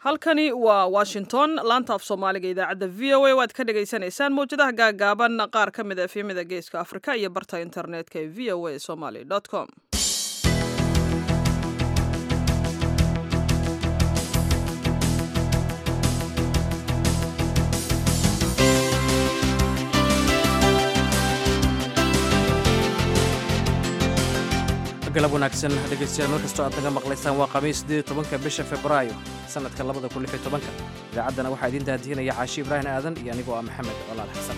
halkani waa washington laanta af soomaaliga idaacadda v o a waad ka dhagaysanaysaan mawjadaha gaagaaban qaar ka mid a efyamida geeska afrika iyo barta internetka ee v o a somaly com galab wanaagsan dhegaystayaal mar kastoo aad naga maqlaysaan waa khamiis siddeed iyo tobanka bisha februaayo sannadka labada kun lix iyo tobanka idaacaddana waxaa idiin daadihinaya caashi ibraahim aadan iyo anigoo ah maxamed colaal xasan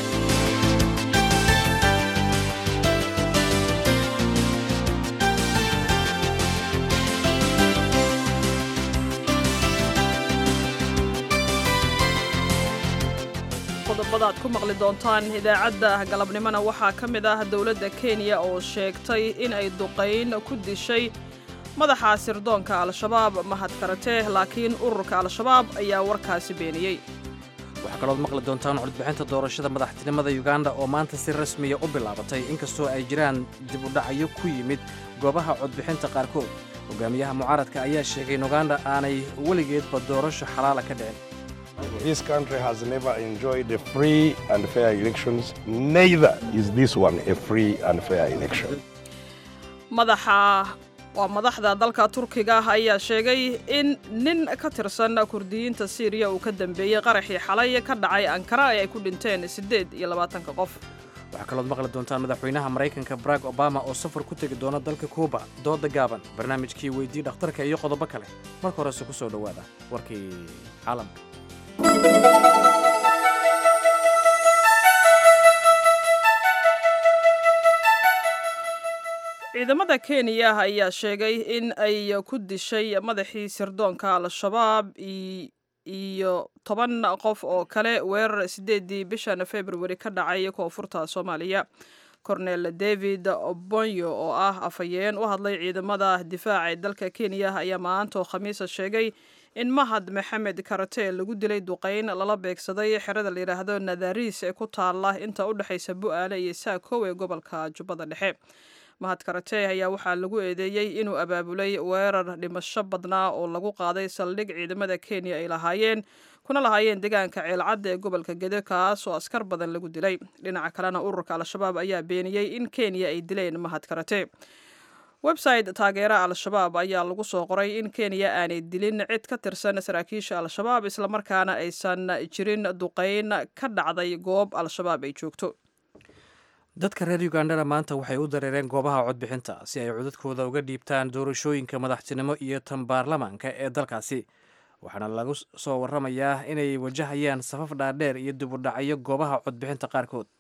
qodobada aad ku maqli doontaan idaacadda galabnimona waxaa ka mid ah dowladda kenya oo sheegtay in ay duqayn ku dishay madaxa sirdoonka al-shabaab mahad karate laakiin ururka al-shabaab ayaa warkaasi beeniyey waxaa kalood maqli doontaan codbixinta doorashada madaxtinimada yuganda oo maanta si rasmiya u bilaabatay inkastoo ay jiraan dib u dhacyo ku yimid goobaha codbixinta qaarkood hogaamiyaha mucaaradka ayaa sheegay in uganda aanay weligeedba doorasho xalaala ka dhicin This country has never enjoyed a free and fair elections. Neither is this one a free and fair election. madaxa waa madaxda dalka turkiga ayaa sheegay in nin ka tirsan kurdiyiinta siiriya uu ka dambeeyey qaraxii xalay ka dhacay ankara ee ay ku dhinteen siddeed iyo labaatanka qof waxaa kalood maqli doontaan madaxweynaha maraykanka barack obama oo safar ku tegi doona dalka kuuba dooda gaaban barnaamijkii weydii dhakhtarka iyo qodobo kale marka horese ku soo dhowaada warkii caalamka ciidamada kenya ayaa sheegay in ay ku dishay madaxii sirdoonka al-shabaab iyo toban qof oo kale weerar siddeedii bishan februari ka dhacay koonfurta soomaaliya cornel david bonyo oo ah afhayeen u hadlay ciidamada difaaca ee dalka kenya ayaa maantaoo khamiisa sheegay in mahad maxamed karate lagu dilay duqayn lala beegsaday xerada la yidhaahdo nadariis ee ku taala inta u dhexaysa bu-aale iyo saakow ee gobolka jubbada dhexe mahad karate ayaa waxaa lagu eedeeyey inuu abaabulay weerar dhimasho badnaa oo lagu qaaday saldhig ciidamada kenya ay lahaayeen kuna lahaayeen deegaanka ceelcadda ee gobolka gede kaas oo askar badan lagu dilay dhinaca kalena ururka al-shabaab ayaa beeniyey in kenya ay dileen mahad karate website taageera al-shabaab ayaa lagu soo qoray in kenya aanay dilin cid ka tirsan saraakiisha al-shabaab islamarkaana aysan jirin duqayn ka dhacday goob al-shabaab ay joogto dadka reer ugandana maanta waxay u dareereen goobaha codbixinta si ay codadkooda uga dhiibtaan doorashooyinka madaxtinimo iyo tan baarlamaanka ee dalkaasi waxaana lagu soo waramayaa inay wajahayaan safaf dhaadheer iyo dibudhacyo goobaha codbixinta qaarkood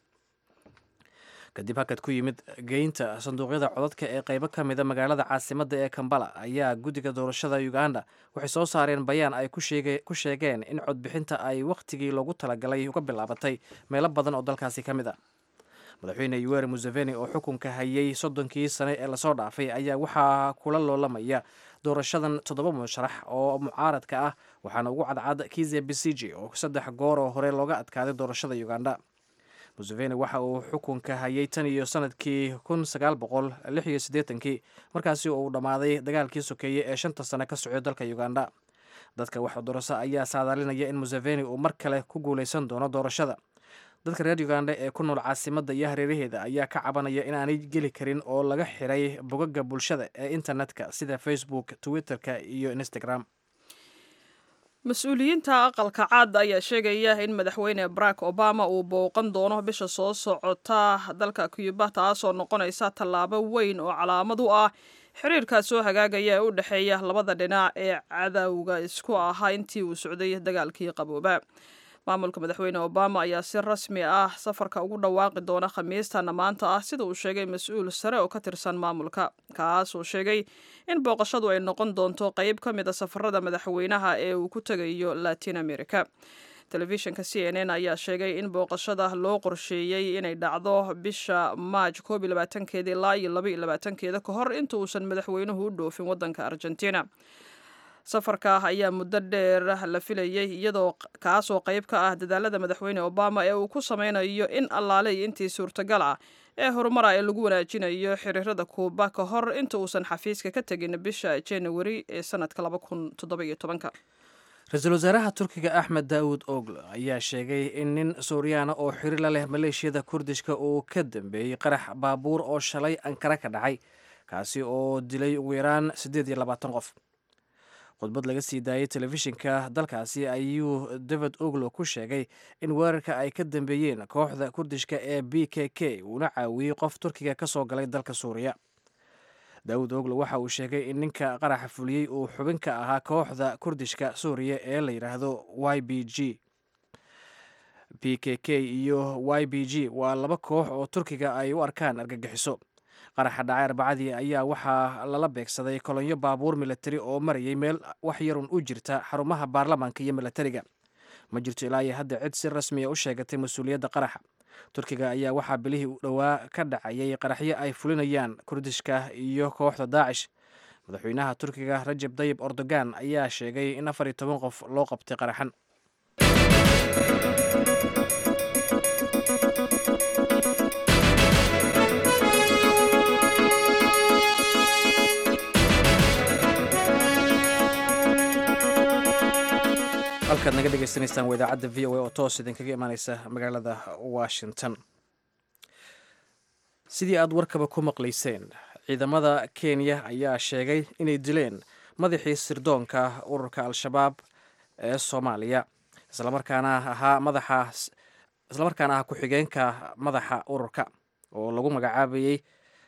kadib hakad ku yimid geynta sanduuqyada codadka ee qaybo ka mida magaalada caasimadda ee kambala ayaa guddiga doorashada uganda waxay soo saareen bayaan ay ku sheegeen in codbixinta ay wakhtigii loogu talagalay uga bilaabatay meelo badan oo dalkaasi ka mid a madaxweyne yuweri museveni oo xukunka hayay soddonkii sane ee lasoo dhaafay ayaa waxaa kula loolamaya doorashadan toddoba musharax oo mucaaradka ah waxaana ugu cadcad kize besiji oo saddex goor oo hore looga adkaaday doorashada uganda museveni waxa uu xukunka hayay tan iyo sanadkii kun sagaal boqol lix iyo siddeetankii markaasi uu dhammaaday dagaalkii sokeeye ee shanta sane ka socday dalka uganda dadka wax doorasa ayaa saadaalinaya in museveni uu mar kale ku guuleysan doono doorashada dadka reer uganda ee ku nool caasimadda iyo hareeraheeda ayaa ka cabanaya inaanay geli karin oo laga xiray bogaga bulshada ee internetka sida facebook twitterka iyo instagram mas-uuliyiinta aqalka caad ayaa sheegaya in madaxweyne barack obama uu booqan doono bisha soo socota dalka cuba taasoo noqonaysa tallaabo weyn oo calaamad u ah xiriirkaa soo hagaagaya ee u dhexeeya labada dhinac ee cadowga isku ahaa intii uu socday dagaalkii qabooba maamulka madaxweyne obama ayaa si rasmi ah safarka ugu dhawaaqi doona khamiistana maanta ah sida uu sheegay mas-uul sare oo ka tirsan maamulka kaas uu sheegay in booqashadu ay noqon doonto qeyb ka mid a safarada madaxweynaha ee uu ku tegayo latin america telefishinka c n n ayaa sheegay in booqashada loo qorsheeyey inay dhacdo bisha maaj koob iyo labaatankeeda ilaa iyo laba iyo labaatankeeda ka hor inta uusan madaxweynuhu u dhoofin waddanka argentina safarka ayaa muddo dheer la filayay iyadoo kaasoo qayb ka ah dadaalada madaxweyne obama ee uu ku sameynayo in allaale iyo intii suurtagal ah ee horumara ee lagu wanaajinayo xiriirada kuuba ka hor inta uusan xafiiska ka tegin bisha januari ee sanadka laba kun toddoba iyo tobanka ra-iisul wasaaraha turkiga axmed daawud ogle ayaa sheegay in nin suuriyaana oo xiri la leh maleeshiyada kurdishka uu ka dambeeyey qarax baabuur oo shalay ankara ka dhacay kaasi oo dilay ugu yaraan siddeed iyo labaatan qof khudbad laga sii daayey telefishinka dalkaasi ayuu david oglo ku sheegay in weerarka ay ka dambeeyeen kooxda kurdishka ee b k k uuna caawiyey qof turkiga ka soo galay dalka suuriya daawud oglo waxa uu sheegay in ninka qaraxa fuliyey uu xubin ka ahaa kooxda kurdishka suuriya ee la yidhaahdo y b g b k k iyo y b g waa laba koox oo turkiga ay u arkaan argagixiso qaraxa dhacay arbacadii ayaa waxaa lala beegsaday kolonyo baabuur milatari oo marayay meel wax yarun u jirta xarumaha baarlamaanka iyo milatariga ma jirto ilaa iyo hadda cid si rasmiya u sheegatay mas-uuliyadda qaraxa turkiga ayaa waxaa bilihii u dhowaa ka dhacayay qaraxyo ay fulinayaan kurdishka iyo kooxda daacish madaxweynaha turkiga rajab dayib erdogan ayaa sheegay in afar iyo toban qof loo qabtay qaraxan halkaad naga dhegaysanaysaan waa idaacadda v o a oo toos idinkaga imaaneysa magaalada washington sidii aad warkaba ku maqlayseen ciidamada kenya ayaa sheegay inay dileen madaxii sirdoonka ururka al-shabaab ee soomaaliya islamarkaana ahaa madaxa islamarkaana ah ku-xigeenka madaxa ururka oo lagu magacaabayey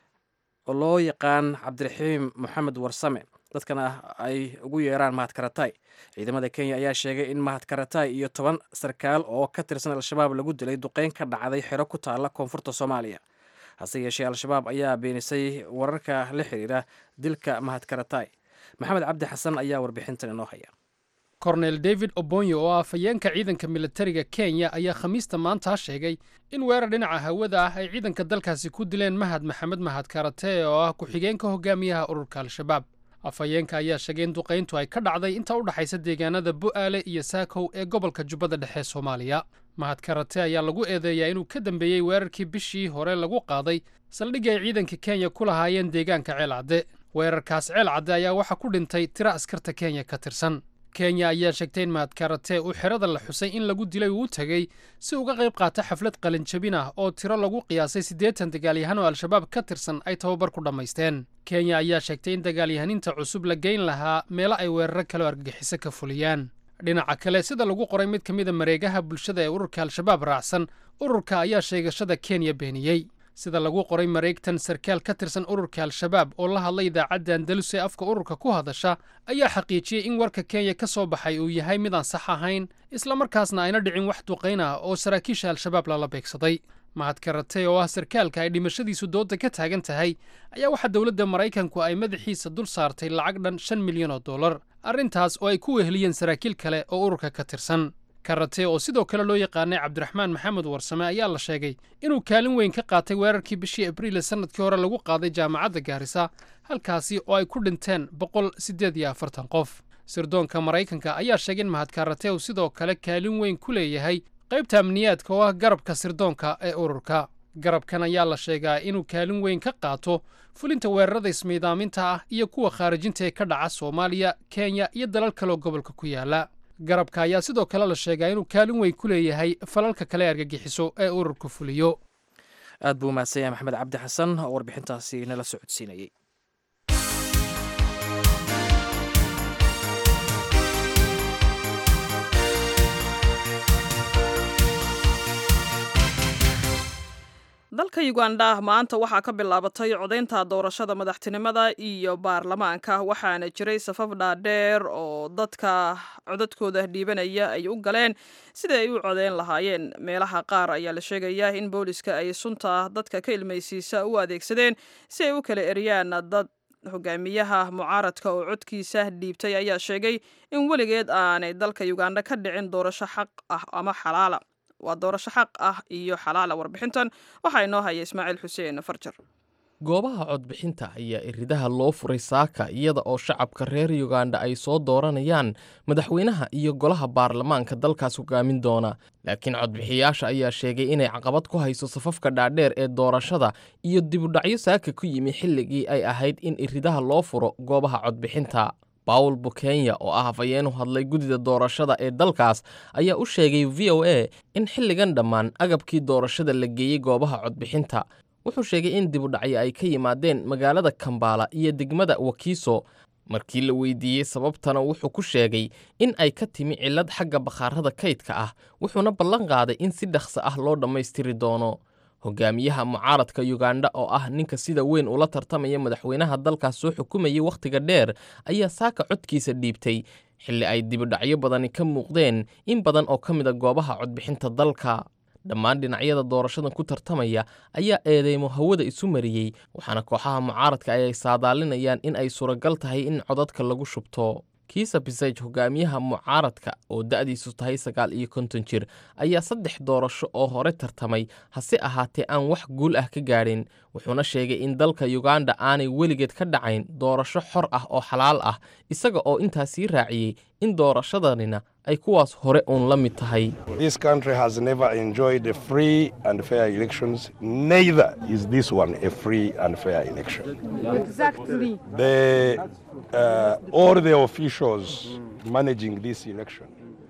oo loo yaqaan cabdiraxiim moxamed warsame dadkana ay ugu yeeraan mahad karatay ciidamada kenya ayaa sheegay in mahad karatay iyo toban sarkaal oo ka tirsan al-shabaab lagu dilay duqeyn ka dhacday xero ku taalla koonfurta soomaaliya hase yeeshee al-shabaab ayaa beenisay wararka la xiriira dilka mahad karatay maxamed cabdi xasan ayaa warbixintan inoo haya kornel david obonyo oo ah afhayeenka ciidanka militariga kenya ayaa khamiista maanta sheegay in weerar dhinaca hawada ah ay ciidanka dalkaasi ku dileen mahad maxamed mahad karate oo ah ku-xigeenka hogaamiyaha ururka al-shabaab afhayeenka ayaa sheegay in duqayntu ay ka dhacday inta u dhaxaysa deegaanada bu'aale iyo saakow ee gobolka jubbada dhexe soomaaliya mahad karate ayaa lagu eedeeyaa inuu ka dambeeyey weerarkii bishii hore lagu qaaday saldhigii ay ciidanka kenya ku lahaayeen deegaanka ceelcadde weerarkaas ceelcadde ayaa waxaa ku dhintay tiro askarta kenya ka tirsan kenya ayaa sheegtay in mahad karate uu xerada la xusay in lagu dilay uu u tegey si uga qayb qaata xaflad qalinjabin ah oo tiro lagu qiyaasay siddeetan dagaalyahan oo al-shabaab ka tirsan ay tababar ku dhammaysteen kenya ayaa sheegtay in dagaalyahaniinta cusub la geyn lahaa meelo ay weeraro kaleo argagixiso ka fuliyaan dhinaca kale sida lagu qoray mid ka mida mareegaha bulshada ee ururka al-shabaab raacsan ururka ayaa sheegashada kenya beeniyey sida lagu qoray mareegtan sarkaal ka tirsan ururka al-shabaab oo la hadlay idaacadda andalus ee afka ururka ku hadasha ayaa xaqiijiyey in warka kenya ka soo baxay uu yahay midaan sax ahayn islamarkaasna ayna dhicin wax duqayn ah oo saraakiisha al-shabaab lala beegsaday mahad karate oo ah sarkaalka ay dhimashadiisu dooda ka taagan tahay ayaa waxaa dowladda maraykanku ay madaxiisa dul saartay lacag dhan shan milyan oo dollar arrintaas oo ay ku weheliyeen saraakiil kale oo ururka ka tirsan karate oo sidoo kale loo yaqaanay cabdiraxmaan maxamed warsame ayaa la sheegay inuu kaalin weyn ka qaatay weerarkii bishii abriil sannadkii hore lagu qaaday jaamacadda gaarisa halkaasi oo ay ku dhinteen boqol siddeed iyo afartan qof sirdoonka maraykanka ayaa sheegay in mahad karate uu sidoo kale kaalin weyn ku leeyahay qaybta amniyaadka oo ah garabka sirdoonka ee ururka garabkan ayaa la sheegaa inuu kaalin weyn ka qaato fulinta weerarada ismiidaaminta ah iyo kuwa khaarijinta ee ka dhaca soomaaliya kenya iyo dalal kaloo gobolka ku yaala garabka ayaa sidoo kale la sheegaa inuu kaalin weyn ku leeyahay falalka kale argagixiso ee ururku fuliyo aad buu umahadsan yahay maxamed cabdi xasan oo warbixintaasi nala socodsiinayey dalka uganda maanta waxaa ka bilaabatay codaynta doorashada madaxtinimada iyo baarlamaanka waxaana jiray safaf dhaadheer oo dadka codadkooda dhiibanaya ay u galeen sida ay u codeyn lahaayeen meelaha qaar ayaa la sheegayaa in booliska ay sunta dadka ka ilmaysiisa u adeegsadeen si ay u kala eriyaan dad hogaamiyaha mucaaradka oo codkiisa dhiibtay ayaa sheegay in weligeed aanay dalka uganda ka dhicin doorasho xaq ah ama xalaala waa doorasho xaq ah iyo xalaala warbixintan waxaa inoo haya ismaaciil xuseen farjar goobaha codbixinta ayaa iridaha loo furay saaka iyada oo shacabka reer yuganda ay soo dooranayaan madaxweynaha iyo golaha baarlamaanka dalkaas hogaamin doona laakiin codbixiyaasha ayaa sheegay inay caqabad ku hayso safafka dhaadheer ee doorashada iyo dibudhacyo saaka ku yimi xilligii ay ahayd in iridaha loo furo goobaha codbixinta bawl bukenya oo ah hafayeen u hadlay guddida doorashada ee dalkaas ayaa u sheegay v o a in xilligan dhammaan agabkii doorashada la geeyey goobaha codbixinta wuxuu sheegay in dibudhacyo ay ka yimaadeen magaalada kambaala iyo degmada wakiiso markii la weydiiyey sababtana wuxuu ku sheegay in ay ka timi cillad xagga bakhaarada kaydka ah wuxuuna ballan qaaday in si dhaqso ah loo dhammaystiri doono hogaamiyaha mucaaradka yugandha oo ah ninka sida weyn ula tartamaya madaxweynaha dalkaas soo xukumayay wakhtiga dheer ayaa saaka codkiisa dhiibtay xilli ay dibudhacyo badani ka muuqdeen in badan oo ka mida goobaha codbixinta dalka dhammaan dhinacyada doorashadan ku tartamaya ayaa eedeymo hawada isu mariyey waxaana kooxaha mucaaradka ay saadaalinayaan in ay suuragal tahay in codadka lagu shubto kiisa bisaj hogaamiyaha mucaaradka oo da'diisu tahay sagaal iyo konton jir ayaa saddex doorasho oo hore tartamay hase ahaatee aan wax guul ah ka gaadhin wuxuuna sheegay in dalka yuganda aanay weligeed ka dhacayn doorasho xor ah oo xalaal ah isaga oo intaa sii raaciyey in doorashadanina ay kuwaas hore uun la mid tahay This country has never enjoyed a free and fair elections. Neither is this one a free and fair election. Exactly. The, uh, all the officials managing this election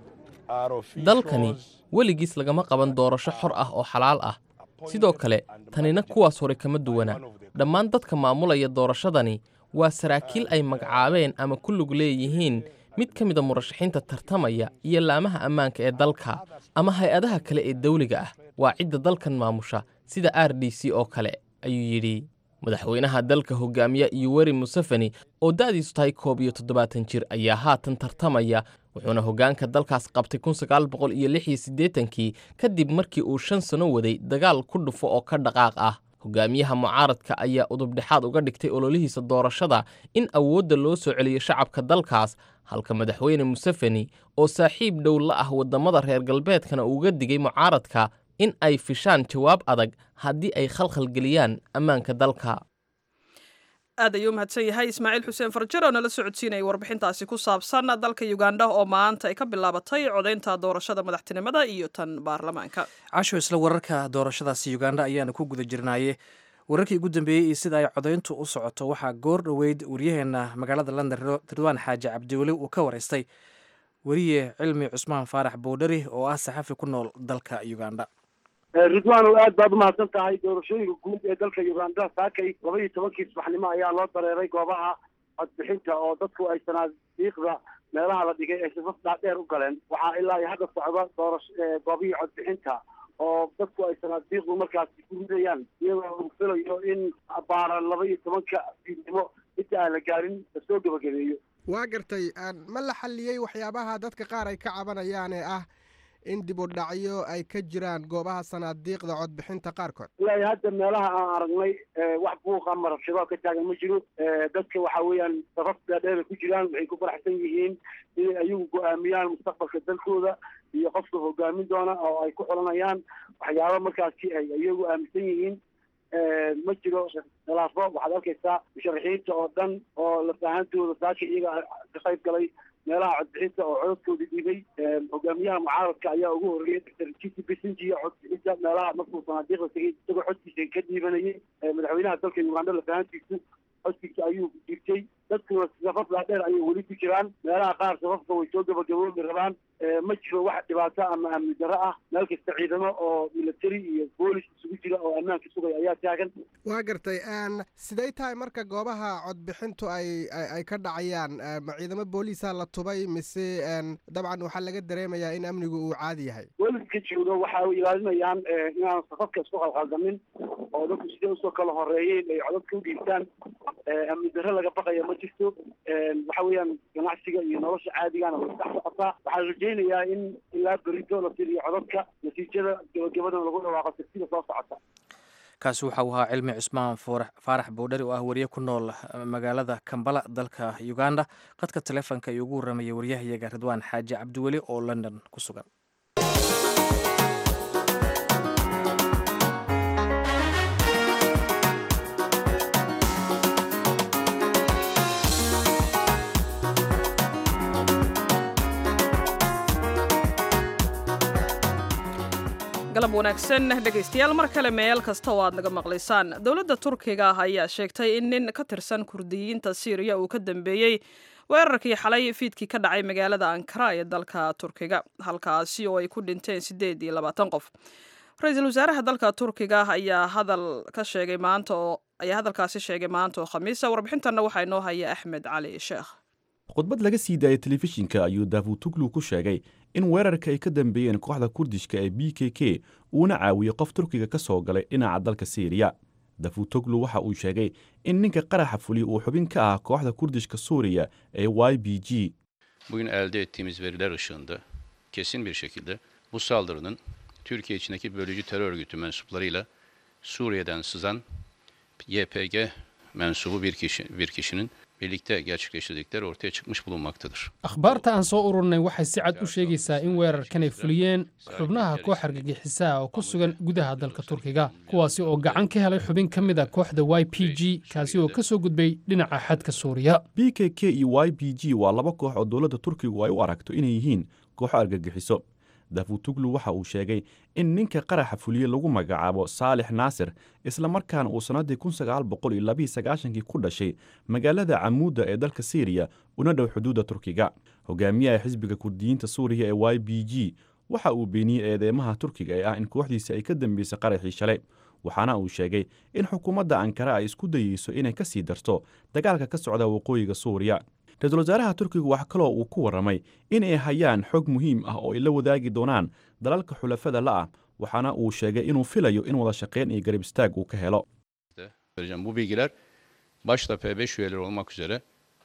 are officials. dalkani weligiis lagama qaban doorasho xor ah oo xalaal ah sidoo kale tanina kuwaas hore kama duwana dhammaan dadka maamulaya doorashadani waa saraakiil ay magacaabeen ama ku lug leeyihiin mid ka mida murashaxiinta tartamaya iyo laamaha ammaanka ee dalka ama hay-adaha kale ee dawliga ah waa cidda dalkan maamusha sida r d c oo kale ayuu yidhi madaxweynaha dalka hogaamiya yoweri museveni oo da'diisu tahay koob iyo toddobaatan jir ayaa haatan tartamaya wuxuuna hoggaanka dalkaas qabtay kun sagaal boqol iyo lix iyo siddeetankii kadib markii uu shan sano waday dagaal ku dhufo oo ka dhaqaaq ah hogaamiyaha mucaaradka ayaa udubdhexaad uga dhigtay ololihiisa doorashada in awoodda loo soo celiyo shacabka dalkaas halka madaxweyne museveni oo saaxiib dhow la ah waddamada reer galbeedkana uuga digay mucaaradka in ay fishaan jawaab adag haddii ay khalkhal geliyaan ammaanka dalka aad ayuu mahadsan yahay ismaaciil xuseen farjar oo nala socodsiinayay warbixintaasi ku saabsan dalka uganda oo maanta ay ka bilaabatay codaynta doorashada madaxtinimada iyo tan baarlamaanka casho isla wararka doorashadaasi uganda ayaana ku guda jirnaaye wararkii ugu dambeeyey iyo sida ay codayntu u socoto waxaa goor dhoweyd waryaheena magaalada london ridwaan xaaji cabdiweli uu ka waraystay weriye cilmi cusmaan faarax boodhari oo ah saxafi ku nool dalka uganda ridwaanow aad baad umahadsan tahay doorashooyinka guud ee dalka uganda saakay laba iyo tobankii subaxnimo ayaa loo dareeray goobaha codbixinta oo dadku ay sanaadiiqda meelaha la dhigay ay safaf dhaadheer u galeen waxaa ilaa iyo hadda socda doorash goobihii codbixinta oo dadku ay sanaadiiqdu markaasi ku ridayaan iyadoo uu filayo in baara laba iyo tobanka fiidnimo inta aan la gaarin lasoo gebagabeeyo waa gartay ma la xalliyey waxyaabaha dadka qaar ay ka cabanayaan ee ah in dib u dhacyo ay ka jiraan goobaha sanaadiiqda codbixinta qaarkood ilaa hadda meelaha aan aragnay wax buuqa ama rabshado ka taagan ma jiro dadka waxa weeyaan safaf dhaadheer ku jiraan waxay ku faraxsan yihiin inay ayagu go-aamiyaan mustaqbalka dalkooda iyo qofka hogaamin doona oo ay ku xulanayaan waxyaaba markaasi ay iyagu aaminsan yihiin ma jiro khilaafo waxaad arkaysaa musharaxiinta oo dhan oo lafahantooda saaka iyaga ka qayb galay meelaha codbixinta oo codadkooda dhiibay hogaamiyaha mucaaradka ayaa ugu horreeyay dr kisi besinji codbixinta meelaha markuu sanaadiiqda tegay isagoo codkiisa ka dhiibanayay madaxweynaha dalka uganda lafahantiisu codkiisa ayuu dhiibtay dadkuna safaf dhaadheer ayay weli ku jiraan meelaha qaar safafka way soo gabagaboobi rabaan ma jiro wax dhibaato ama amni darro ah meel kasta ciidamo oo military iyo boolis isugu jira oo ammaanka sugaya ayaa taagan waa gartay siday tahay marka goobaha codbixintu ay ay ka dhacayaan ma ciidamo booliisa la tubay mise dabcan waxaa laga dareemayaa in amnigu uu caadi yahay booliska jooga waxa ay ilaalinayaan inaan safafka isku qalqaldamin oo dadku sidee usoo kala horeeyeen ay codadka u dhiibtaan amni darro laga baqaya ma jirto waxa weeyaan ganacsiga iyo nolosha caadigana way dhex socotaa waxaan rajaynayaa in ilaa berito la tiriyo codadka natiijada gabagabadana lagu dhawaaqo sirtida soo socota kaasi waxa uu ahaa cilmi cusmaan faarax boodhari oo ah wariye ku nool magaalada kambala dalka uganda qadka taleefonka iyo ugu warramaya waryahayaga ridwaan xaaji cabdiweli oo london ku sugan galab wanaagsan dhegaystayaal mar kale meel kasta oo aad naga maqlaysaan dowladda turkiga ah ayaa sheegtay in nin ka tirsan kurdiyiinta siiriya uu ka dambeeyey weerarkii xalay fiidkii ka dhacay magaalada ankara ee dalka turkiga halkaasi oo ay ku dhinteen siddeed iyo labaatan qof ra-iisul wasaaraha dalka turkiga ayaa hadal ka sheegay maanta oo ayaa hadalkaasi sheegay maanta oo khamiisa warbixintanna waxaa inoo haya axmed cali sheekh khudbad laga sii daayay telefishinka ayuu davutuglu ku sheegay in weerarka ay ka dambeeyeen kooxda kurdishka ee b k k uuna caawiyey qof turkiga ka soo galay dhinaca dalka siiriya davutoglu waxa uu sheegay in ninka qaraxa fuliya uu xubin ka ah kooxda kurdishka suuriya ee y b g Bugün elde ettiğimiz veriler ışığında kesin bir şekilde bu saldırının Türkiye içindeki bölücü terör örgütü mensuplarıyla Suriye'den sızan YPG mensubu bir kişi bir kişinin birlikte gerçekleştirdikleri ortaya çıkmış bulunmaktadır. akhbaarta aan soo ururnay waxay si cad u sheegaysaa in weerarkan ay fuliyeen xubnaha koox argagixisaa oo ku sugan gudaha dalka turkiga kuwaasi oo gacan ka helay xubin ka mid a kooxda y p g kaasi oo ka soo gudbay dhinaca xadka suuriya b k k iyo y b g waa laba koox oo dowladda turkigu ay u aragto inay yihiin kooxo argagixiso davutuglu waxa uu sheegay in ninka qaraxa fuliye lagu magacaabo saalix naasir islamarkaana uu sannaddii kun sagaal boqol iyo labiiyo sagaashankii ku dhashay magaalada camuudda ee dalka siiriya una dhow xuduudda turkiga hogaamiyaha xisbiga kurdiyiinta suuriya ee y b g waxa uu beeniyey eedeymaha turkiga ee ah in kooxdiisi ay ka dambeysay qaraxii shalay waxaana uu sheegay in xukuumadda ankara ay isku dayeyso inay ka sii darto dagaalka ka socda waqooyiga suuriya ra-iisul wasaaraha turkiga wax kaloo uu ku warramay in ay hayaan xog muhiim ah oo ay la wadaagi doonaan dalalka xulafada la ah waxaana uu sheegay inuu filayo in wada shaqayn iyo garab istaag uu ka helo Vereceğim. Bu bilgiler başta P5 üyeleri olmak üzere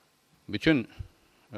bütün e,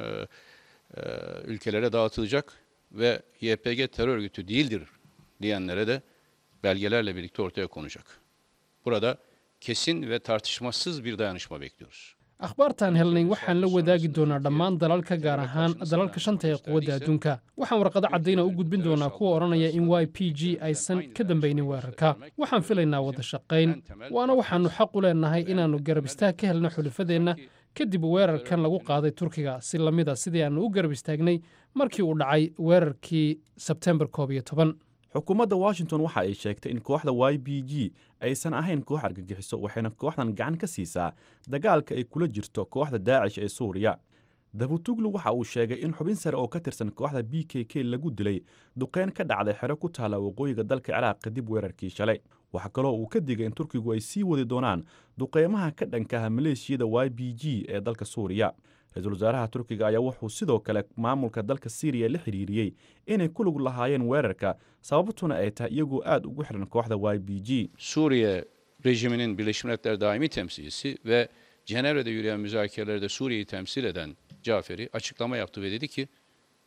e, ülkelere dağıtılacak ve YPG terör örgütü değildir diyenlere de belgelerle birlikte ortaya konacak. Burada kesin ve tartışmasız bir dayanışma bekliyoruz. akhbaartaan helnay waxaan la wadaagi doonaa dhammaan dalalka gaar ahaan dalalka shanta ee quwadda adduunka waxaan warqado caddayna u gudbin doonaa kuwa odhanaya in y p g aysan ka dambaynin weerarka waxaan filaynaa wada shaqayn waana waxaannu xaq u leenahay inaannu garab istaag ka helno xulafadeenna kadib weerarkan lagu qaaday turkiga si lamida sidii aannu u garab istaagnay markii uu dhacay weerarkii sebtembar koob iyo toban xukuumadda washington waxa ay sheegtay in kooxda y b g aysan ahayn koox argagixiso waxayna kooxdan gacan ka siisaa dagaalka ay kula jirto kooxda daacish ee suuriya davutuglu waxa uu sheegay in xubin sare oo ka tirsan kooxda b k k lagu dilay duqeyn ka dhacday xero ku taala waqooyiga dalka ciraaq kadib weerarkii shalay waxaa kaloo uu ka digay in turkigu ay sii wadi doonaan duqeymaha ka dhankaha maleeshiyada y b g ee dalka suuriya ra-iisul wasaaraha turkiga ayaa wuxuu sidoo kale maamulka dalka siiriya la xiriiriyey inay ku lug lahaayeen weerarka sababtuna ay tahay iyagoo aad ugu xiran kooxda y b g Suriye rejiminin Birleşmiş Milletler daimi temsilcisi ve Cenevre'de yürüyen müzakerelerde Suriye'yi temsil eden Caferi açıklama yaptı ve dedi ki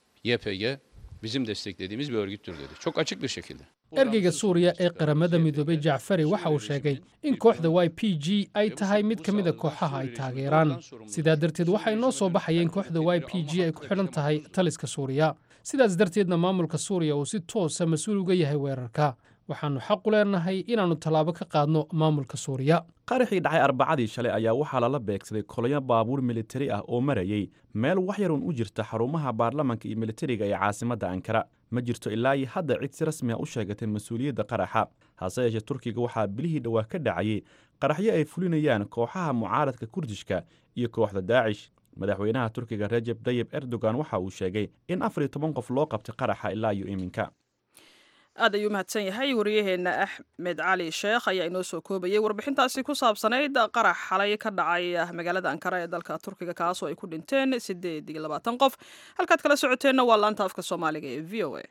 YPG bizim desteklediğimiz bir örgüttür dedi. Çok açık bir şekilde. ergeyga suuriya ee qaramada midoobay jacfari waxa uu sheegay in kooxda y p g ay tahay mid ka mid a kooxaha ay taageeraan sidaa darteed waxaa inoo soo baxaya in kooxda y p g ay ku xidhan tahay taliska suuriya sidaas darteedna maamulka suuriya uu si toosa mas-uul uga yahay weerarka waxaannu xaq u leenahay inaannu tallaabo ka qaadno maamulka suuriya qaraxii dhacay arbacadii shalay ayaa waxaa lala beegsaday kolonyo baabuur militari ah oo marayay meel wax yarun u jirta xarumaha baarlamanka iyo militariga ee caasimadda ankara ma jirto ilaa iyo hadda cid si rasmi a u sheegatay mas-uuliyadda qaraxa hase yeeshee turkiga waxaa bilihii dhowaa ka dhacayay qaraxyo ay fulinayaan kooxaha mucaaradka kurdishka iyo kooxda daacish madaxweynaha turkiga rejeb tayib erdogan waxa uu sheegay in afar iyo toban qof loo qabtay qaraxa ilaa iyo iminka aad ayuu mahadsan yahay wariyaheenna axmed cali sheekh ayaa inoo soo koobayay warbixintaasi ku saabsanayd qarax xalay ka dhacay magaalada ankara ee dalka turkiga kaasoo ay ku dhinteen siddeed iyo labaatan qof halkaad kala socoteenna waa laanta afka soomaaliga ee v o a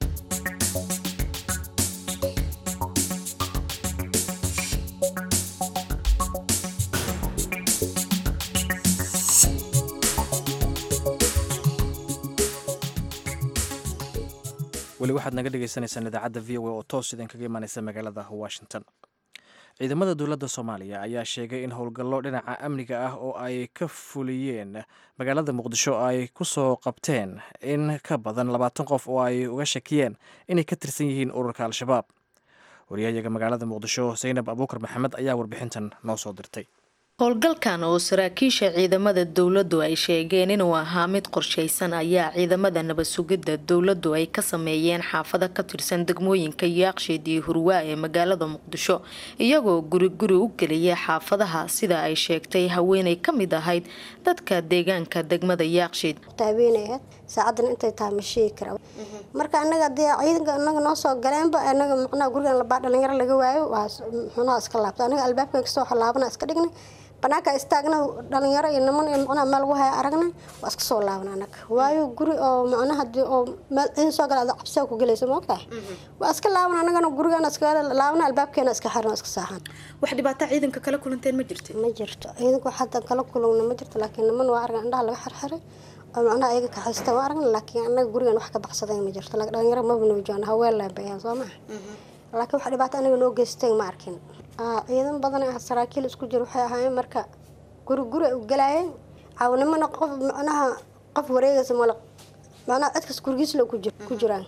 weli waxaad naga dhegeysaneysaan idaacadda v o a oo toos idinkaga imaaneysa magaalada washington ciidamada dowladda soomaaliya ayaa sheegay in howlgallo dhinaca amniga ah oo ay ka fuliyeen magaalada muqdisho ay ku soo qabteen in ka badan labaatan qof oo ay uga shakiyeen inay ka tirsan yihiin ururka al-shabaab wariyahayaga magaalada muqdisho zaynab abuukar maxamed ayaa warbixintan noo soo dirtay howlgalkan oo saraakiisha ciidamada dowladdu ay sheegeen inuu ahaa mid qorshaysan ayaa ciidamada nabad sugidda dowladdu ay ka sameeyeen xaafado ka tirsan degmooyinka yaaqshiid iyo hurwaa ee magaalada muqdisho iyagoo guri guri u geliyay xaafadaha sida ay sheegtay haweenay ka mid ahayd dadka deegaanka degmada yaaqshiid taabeynayad saacadan intay tahay ma sheegi kara marka anaga dee ciidanka anaga noo soo galeenba anaga macnaha gurigan labaa dhalinyaro laga waayo waa muxuunaha iska laabta anaga albaabkan kasoo laabana iska dhignay banaanka istaagna dhalinyaro iyo niman iyo macnaha meel lagu haya aragnay waa iska soo laaban anaga waayo guri oo macnaha oo meel ciidan soo gala cabsiga ku gelaysa ma ogtahay waa iska laaban anagana gurigan iska laabana albaabkeena iska xiran iska saaxan wax dhibaato ciidanka kala kulanteen ma jirto ma jirto ciidanka hadda kala kulugna ma jirto laakiin niman waa argan indhaha laga xirxiray oo macnaha ayaga kaxaysta waa aragna laakiin anaga gurigan wax ka baxsaday ma jirto dhalinyaro maba nabajoogan haween laabayaan soo maha laakiin wax dhibaato anaga noo geystay ma arkin ciidan badan ah saraakiil isku jir waxay ahaayeen marka guri guri u galaayeen caawnimana qof macnaha qof wareegaysa mal macnaha cidkas gurigiisla ku jiraan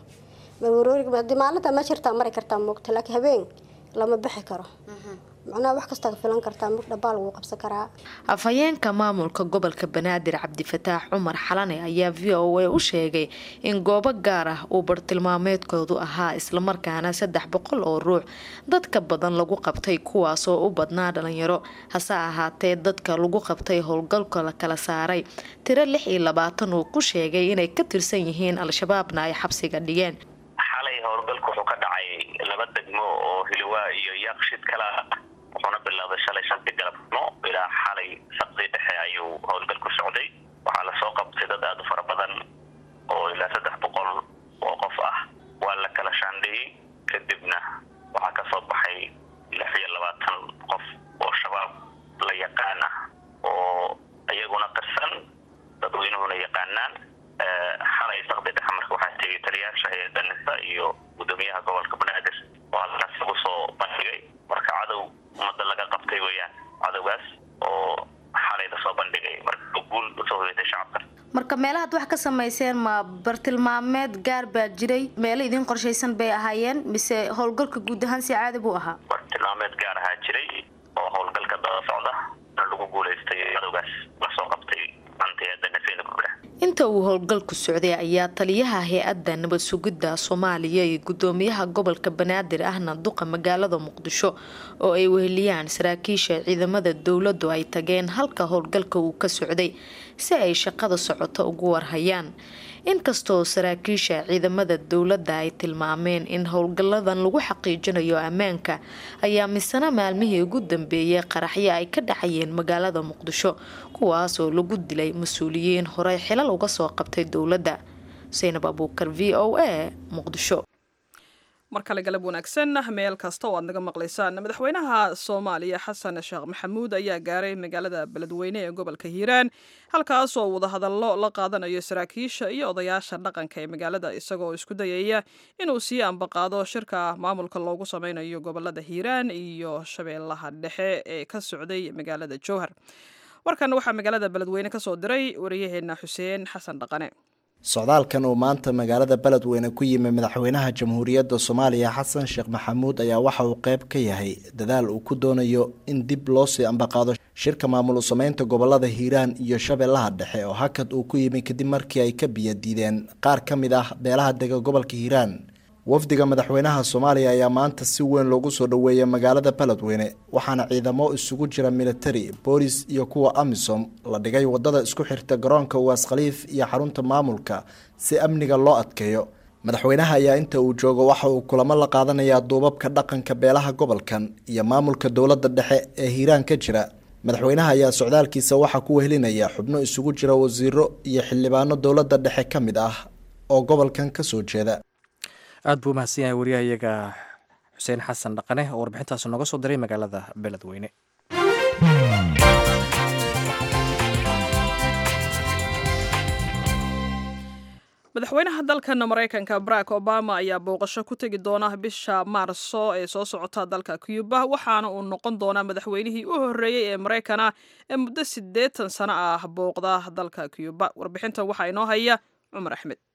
hadii maalinta ma jirtaa mari kartaa moogta laakiin habeen lama bixi karo macnaha wax kastaa filan kartaa mug dhabaa lagu qabsan karaa afhayeenka maamulka gobolka banaadir cabdifataax cumar xalane ayaa v o a u sheegay in goobo gaar ah uu bartilmaameedkoodu ahaa islamarkaana saddex boqol oo ruux dadka badan lagu qabtay kuwaasoo u badnaa dhalinyaro hase ahaatee dadka lagu qabtay howlgalka la kala saaray tiro lix iyo labaatan uu ku sheegay inay ka tirsan yihiin al-shabaabna ay xabsiga dhigeen xalay howlgalku wuxuu ka dhacay laba degmo oo hiliwaa iyo yaaqshid kala wuxuuna bilowday shalay shantii galabnimo ilaa xalay saqdii dhexe ayuu howlgal ku socday waxaa lasoo qabtay dad aada u fara badan oo ilaa saddex boqol oo qof ah waa la kala shaandheeyey kadibna waxaa kasoo baxay lix iyo labaatan qof oo shabaab la yaqaan ah oo iyaguna qirsan dadweynuhuna yaqaanaan xalay saqdii dhexe marka waxaa tegay taliyaasha hay-adda nisa iyo gudoomiyaha gobolka banaadir oo halkaas lagu soo bandhigay marka cadow ummadda laga qabtay weeyaan cadowgaas oo xalay lasoo bandhigay marka guul usoo hoyatay shacabka marka meelahaad wax ka samayseen ma bartilmaameed gaar baa jiray meelo idin qorshaysan bay ahaayeen mise howlgalka guud ahaan si caadi buu ahaa bartilmaameed gaar ahaa jiray oo howlgalka daba socda lagu guulaystay cadowgaas lasoo qabtay antayada nafeeda gubra inta uu howlgalku socday ayaa taliyaha hay-adda nabad sugidda soomaaliya iyo gudoomiyaha gobolka banaadir ahna duqa magaalada muqdisho oo ay weheliyaan saraakiisha ciidamada dowladdu ay tageen halka howlgalka uu ka socday si ay shaqada socoto ugu warhayaan inkastoo saraakiisha ciidamada dowladda ay tilmaameen in howlgalladan lagu xaqiijinayo ammaanka ayaa misana maalmihii ugu dambeeyay qaraxyo ay ka dhacayeen magaalada muqdisho kuwaas oo lagu dilay mas-uuliyiin horey xilal uga soo qabtay dowladda saynab abuukar v o a muqdisho mar kale galab wanaagsan meel kasta oo aad naga maqlaysaan madaxweynaha soomaaliya xasan sheekh maxamuud ayaa gaaray magaalada beledweyne ee gobolka hiiraan halkaas oo wadahadallo la qaadanayo saraakiisha iyo odayaasha dhaqanka ee magaalada isagoo isku dayaya inuu sii ambaqaado shirka maamulka loogu sameynayo gobolada hiiraan iyo shabeellaha dhexe ee ka socday magaalada jowhar warkan waxaa magaalada beledweyne kasoo diray wariyaheena xuseen xasan dhaqane socdaalkan uu maanta magaalada beledweyne ku yimi madaxweynaha jamhuuriyadda soomaaliya xasan sheekh maxamuud ayaa waxa uu qeyb ka yahay dadaal uu ku doonayo in dib loo sii ambaqaado shirka maamul sameynta gobolada hiiraan iyo shabeellaha dhexe oo hakad uu ku yimi kadib markii ay ka biyo diideen qaar ka mid ah beelaha dega gobolka hiiraan wafdiga madaxweynaha soomaaliya ayaa maanta si weyn loogu soo dhoweeyay magaalada beledweyne waxaana ciidamo isugu jira militari boolis iyo kuwa amisom la dhigay wadada isku xirta garoonka uwaas khaliif iyo xarunta maamulka si amniga loo adkeeyo madaxweynaha ayaa inta uu joogo waxa uu kulamo la qaadanayaa duubabka dhaqanka beelaha gobolkan iyo maamulka dowladda dhexe ee hiiraan ka jira madaxweynaha ayaa socdaalkiisa waxaa ku wehelinaya xubno isugu jira wasiiro iyo xildhibaano dowladda dhexe ka mid ah oo gobolkan kasoo jeeda aada buu umahadsan yahay wariyahayaga xuseen xasan dhaqane oo warbixintaas nooga soo diray magaalada beledweyne madaxweynaha dalkan maraykanka barack obama ayaa booqasho ku tegi doona bisha maarso ee soo socota dalka cuba waxaana uu noqon doonaa madaxweynihii u horeeyey ee maraykana ee muddo siddeetan sano ah booqda dalka cuba warbixintan waxaa inoo haya cumar axmed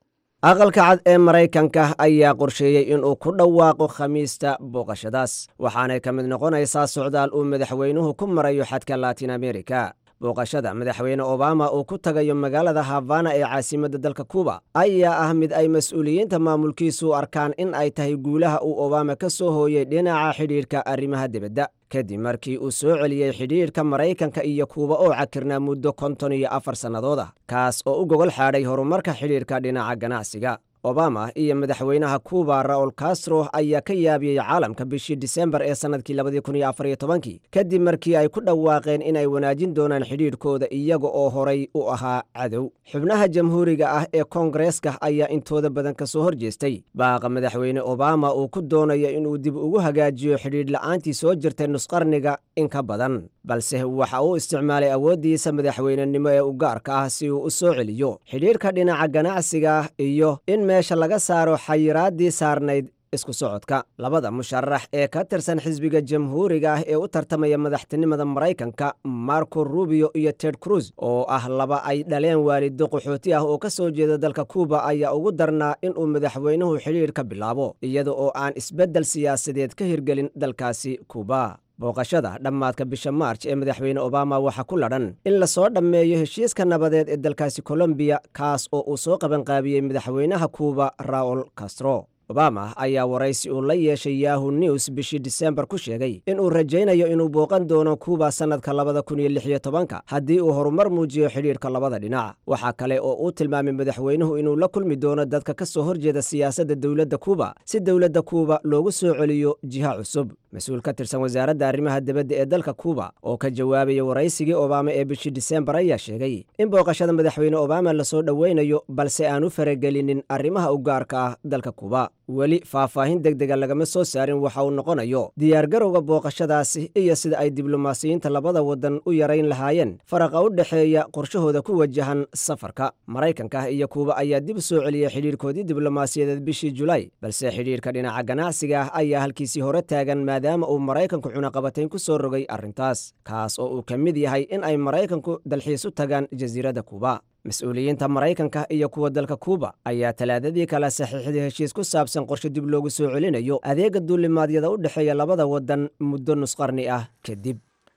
aqalka cad ee maraykanka ayaa qorsheeyey inuu ku dhawaaqo khamiista booqashadaas waxaanay ka mid noqonaysaa socdaal uu madaxweynuhu ku marayo xadka latin america booqashada madaxweyne obama uu ku tagayo magaalada havana ee caasimadda dalka kuba ayaa ah mid ay mas-uuliyiinta maamulkiisu arkaan in ay tahay guulaha uu obama ka soo hooyey dhinaca xidhiidhka arrimaha dibadda kadib markii uu soo celiyey xidhiidhka maraykanka iyo kuuba oo cakirnaa muddo konton iyo afar sannadood ah kaas oo u gogol xaadhay horumarka xidhiidhka dhinaca ganacsiga obama iyo madaxweynaha kuuba raul castro ayaa ka yaabiyey caalamka bishii disembar ee sannadkii labadii kun iyo afar iyo tobankii kadib markii ay ku dhawaaqeen inay wanaajin doonaan xidhiidhkooda iyaga oo horay u ahaa cadow xubnaha jamhuuriga ah ee koongareeska ayaa intooda badan ka soo horjeestay baaqa madaxweyne obama uu ku doonayo inuu dib ugu hagaajiyo xidhiidh la'aantii soo jirtay nusqarniga in ka badan balse waxa uu isticmaalay awooddiisa madaxweynenimo ee u gaarka ah si uu u soo celiyo xidhiidhka dhinaca ganacsiga iyo in meesha laga saaro xayiraaddii saarnayd isku socodka labada musharax ee ka tirsan xisbiga jamhuuriga ah ee u tartamaya madaxtinimada maraykanka marco rubio iyo ted cruz oo ah laba ay dhaleen waalido qaxooti ah oo ka soo jeeda dalka kuuba ayaa ugu darnaa inuu madaxweynuhu xidhiidh ka bilaabo iyada oo aan isbeddel siyaasadeed ka hirgelin dalkaasi kuuba booqashada dhammaadka bisha maarj ee madaxweyne obama waxaa ku ladhan in lasoo dhammeeyo heshiiska nabadeed ee dalkaasi kolombiya kaas oo uu soo qabanqaabiyey madaxweynaha kuuba raul castro obama ayaa waraysi uu la yeeshay yahu news bishii disembar ku sheegay inuu rajaynayo inuu booqan doono kuuba sannadka labada kun iyo lix iyo tobanka haddii uu horumar muujiyo xidhiidhka labada dhinac waxaa kale oo uu tilmaamay madaxweynuhu inuu la kulmi doono dadka ka soo horjeeda siyaasadda dowladda kuuba si dowladda kuuba loogu soo celiyo jiha cusub mas-uul ka tirsan wasaaradda arrimaha dibadda ee dalka kuuba oo ka jawaabaya waraysigii obama ee bishii disembar ayaa sheegay in booqashada madaxweyne obama lasoo dhoweynayo balse aan u faragelinin arrimaha u gaarka ah dalka kuuba weli faahfaahin deg dega lagama soo saarin waxa uu noqonayo diyaargarowga booqashadaasi iyo sida ay diblomaasiyiinta labada waddan u yarayn lahaayeen faraqa u dhexeeya qorshahooda ku wajahan safarka maraykanka iyo kuuba ayaa dib u soo celiyey xidhiirkoodii diblomaasiyadeed bishii julaay balse xidhiirka dhinaca ganacsiga ah ayaa halkiisii hore taagan maadaama uu maraykanku cunaqabatayn ku soo rogay arrintaas kaas oo uu ka mid yahay in ay maraykanku dalxiis u tagaan jasiiradda kuuba mas-uuliyiinta maraykanka iyo kuwa dalka kuuba ayaa talaadadii kale saxiixday heshiis ku saabsan qorshe dib loogu soo celinayo adeega duulimaadyada u dhexeeya labada waddan muddo nusqarni ah kadib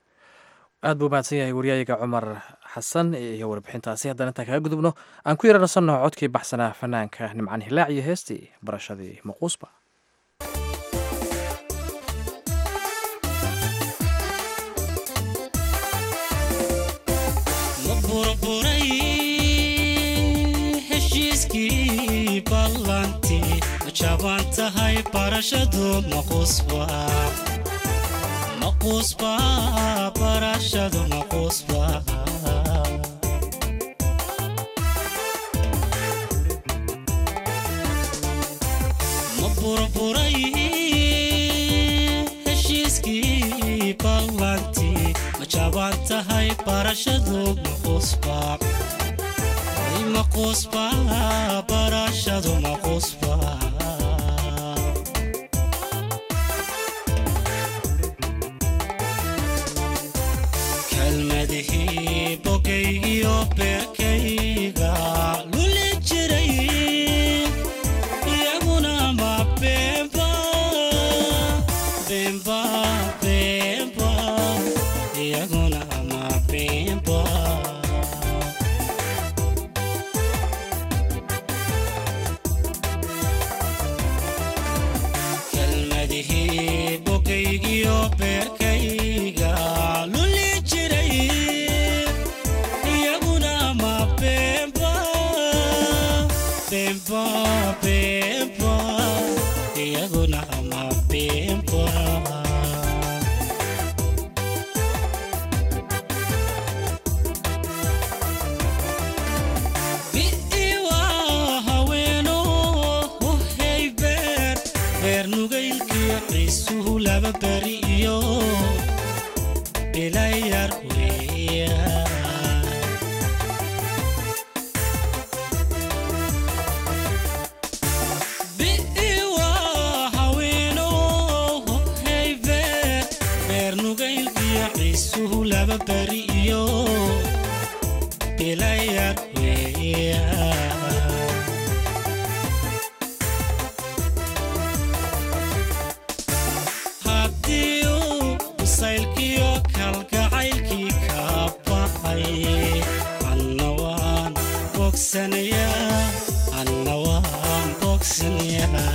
aad buu mahadsan yahay waryaayga cumar xasan iyo warbixintaasi haddaan intaan kaga gudubno aan ku yaranasanno codkii baxsanaa fanaanka nimcan hilaac iyo heestii barashadii maquusba jaban tahay barashadu maqusba maqusba barashadu maqusba ma burburay heshiiskii ballantii ma jaban tahay barashadu maqusba maqusba barashadu maqusba kalmadihii bogaygiyo beerkayga luli jiray iyaguna ma beenba beenba beenba iyaguna ma beenba kalmadihii bogaygiyo beerkayga luli jiray iyaguna ma beenba beenba beenba iyaguna ma beenba bi'iwa haweeno hohay beer beer nugaylkiyo ciisuhu laba beri iyo ilayar weeya bi'iwa haweeno hohay beer beer nugaylkiyo ciisuhu laba beri iyo ilayar weeya bogsanayaa anna waan bogsanayaa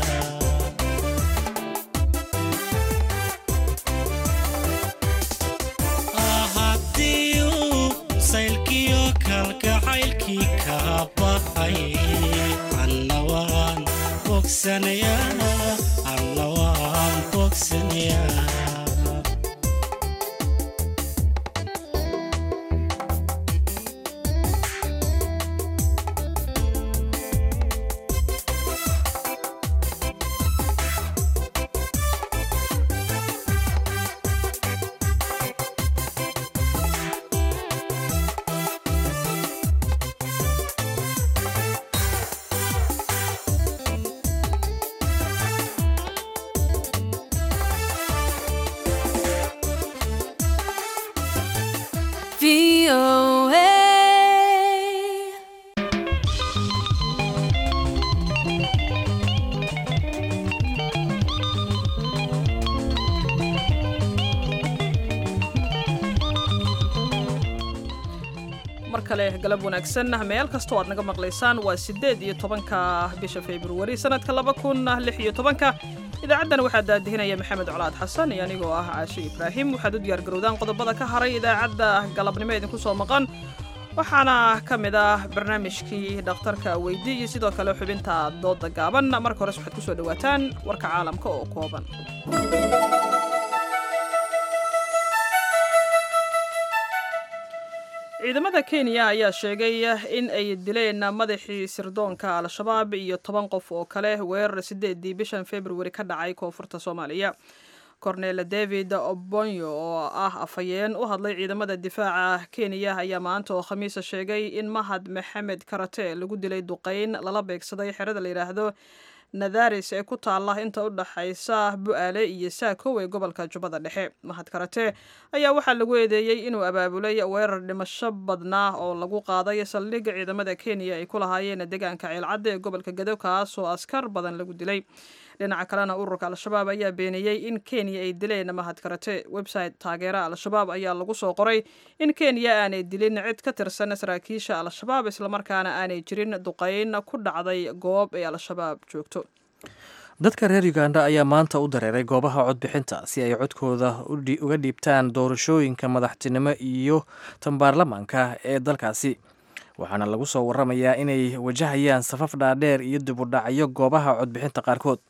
haddii uu saylkiyo kalgacaylkii kaa baxay anna waan bogsanayaa anna waan bogsanayaa mar kale galab wanaagsan meel kastoo aad naga maqlaysaan waa siddeed iyo tobanka bisha februari sanadka laba kun lix iyo tobanka idaacaddan waxaa daadihinaya maxamed colaad xasan iyo anigoo ah caashe ibraahim waxaad u diyaargarowdaan qodobada ka haray idaacadda galabnimo idinku soo maqan waxaana ka mid ah barnaamijkii dhakhtarka weydi iyo sidoo kale xubinta dooda gaaban marka hores waxaad ku soo dhowaataan warka caalamka oo kooban ciidamada kenya ayaa sheegay in ay dileen madaxii sirdoonka al-shabaab iyo toban qof oo kale weerar sideedii bishan februari ka dhacay koonfurta soomaaliya cornel david obonyo oo ah afhayeen u hadlay ciidamada difaaca kenya ayaa maanta oo khamiisa sheegay in mahad maxamed karate lagu dilay duqeyn lala beegsaday xerada la yidhaahdo nadaris ee ku taalla inta u dhaxaysa bu-aale iyo saakow ee gobolka jubbada dhexe mahad karate ayaa waxaa lagu eedeeyey inuu abaabulay weerar dhimasho badnaa oo lagu qaaday saldhigga ciidamada kenya ay ku lahaayeen deegaanka ceelcadda ee gobolka gado kaas oo askar badan lagu dilay dhinaca kalena ururka al-shabaab ayaa beeniyey in kenya ay dileen mahad karate website taageera al-shabaab ayaa lagu soo qoray in kenya aanay dilin cid ka tirsan saraakiisha al-shabaab islamarkaana aanay jirin duqeyn ku dhacday goob ay al-shabaab joogto dadka reer uganda ayaa maanta u dareeray goobaha codbixinta si ay codkooda uga dhiibtaan doorashooyinka madaxtinimo iyo tan baarlamaanka ee dalkaasi waxaana lagu soo waramayaa inay wajahayaan safaf dhaadheer iyo dibudhacyo goobaha codbixinta qaarkood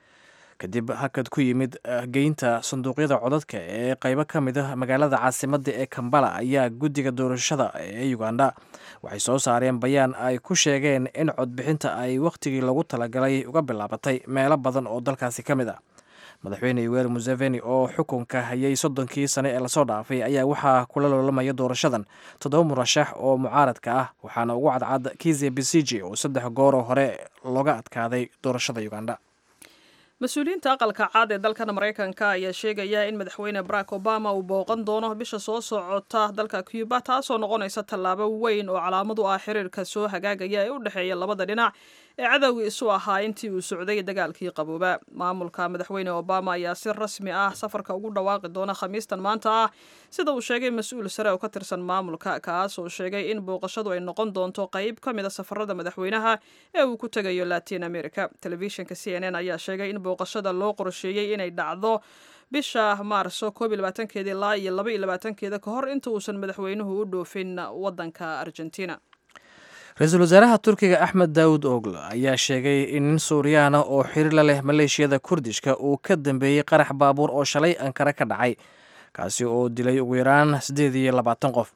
kadib hakad ku yimid geynta sanduuqyada codadka ee qaybo ka mid ah magaalada caasimadda ee kambala ayaa guddiga doorashada ee uganda waxay soo saareen bayaan ay ku sheegeen in codbixinta ay wakhtigii lagu talagalay uga bilaabatay meelo badan oo dalkaasi ka mid ah madaxweyne yoweri museveni oo xukunka hayay soddonkii sane ee lasoo dhaafay ayaa waxaa kula loolamaya doorashadan toddoba murashax oo mucaaradka ah waxaana ugu cadcad kize besiji oo saddex gooroo hore looga adkaaday doorashada uganda mas-uuliyiinta aqalka caad ee dalkan maraykanka ayaa sheegaya in madaxweyne barack obama uu booqan doono bisha soo socota dalka cuba taasoo noqonaysa tallaabo weyn oo calaamad u ah xiriirka soo hagaagaya ee u dhexeeya labada dhinac ee cadowgii isu ahaa intii uu socday dagaalkii qabooba maamulka madaxweyne obama ayaa si rasmi ah safarka ugu dhawaaqi doona khamiistan maanta ah sida uu sheegay mas-uul sare oo ka tirsan maamulka kaas oo sheegay in booqashadu ay noqon doonto qayb ka mid a safarada madaxweynaha ee uu ku tegayo latin america telefishinka c n n ayaa sheegay in booqashada loo qorsheeyey inay dhacdo bisha maarso koob iyo labaatankeeda ilaa iyo laba iyo labaatankeeda ka hor inta uusan madaxweynuhu u dhoofin wadanka argentina ra-iisul wasaaraha turkiga axmed daawud oogl ayaa sheegay in nin suuriyaana oo xiriir la leh maleeshiyada kurdishka uu ka dambeeyey qarax baabuur oo shalay ankara ka dhacay kaasi oo dilay ugu yaraan siddeed iyo labaatan qof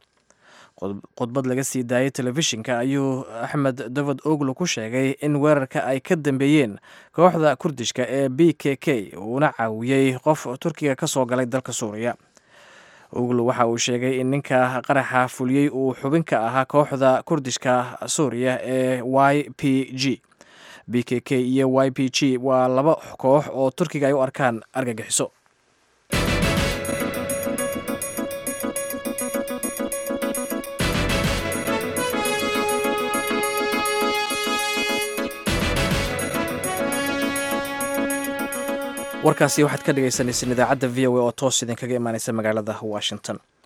khudbad laga sii daayay telefishinka ayuu axmed david oglo ku sheegay in weerarka ay ka dambeeyeen kooxda kurdishka ee b k k uuna caawiyey qof turkiga ka soo galay dalka suuriya oglo waxa uu sheegay in ninka qaraxa fuliyey uu xubin ka ahaa kooxda kurdishka suuriya ee y p g b k k iyo y p g waa laba koox oo turkiga ay u arkaan argagixiso warkaasi waxaad ka dhagaysanayseen idaacadda v o a oo toos idinkaga imaaneysa magaalada washington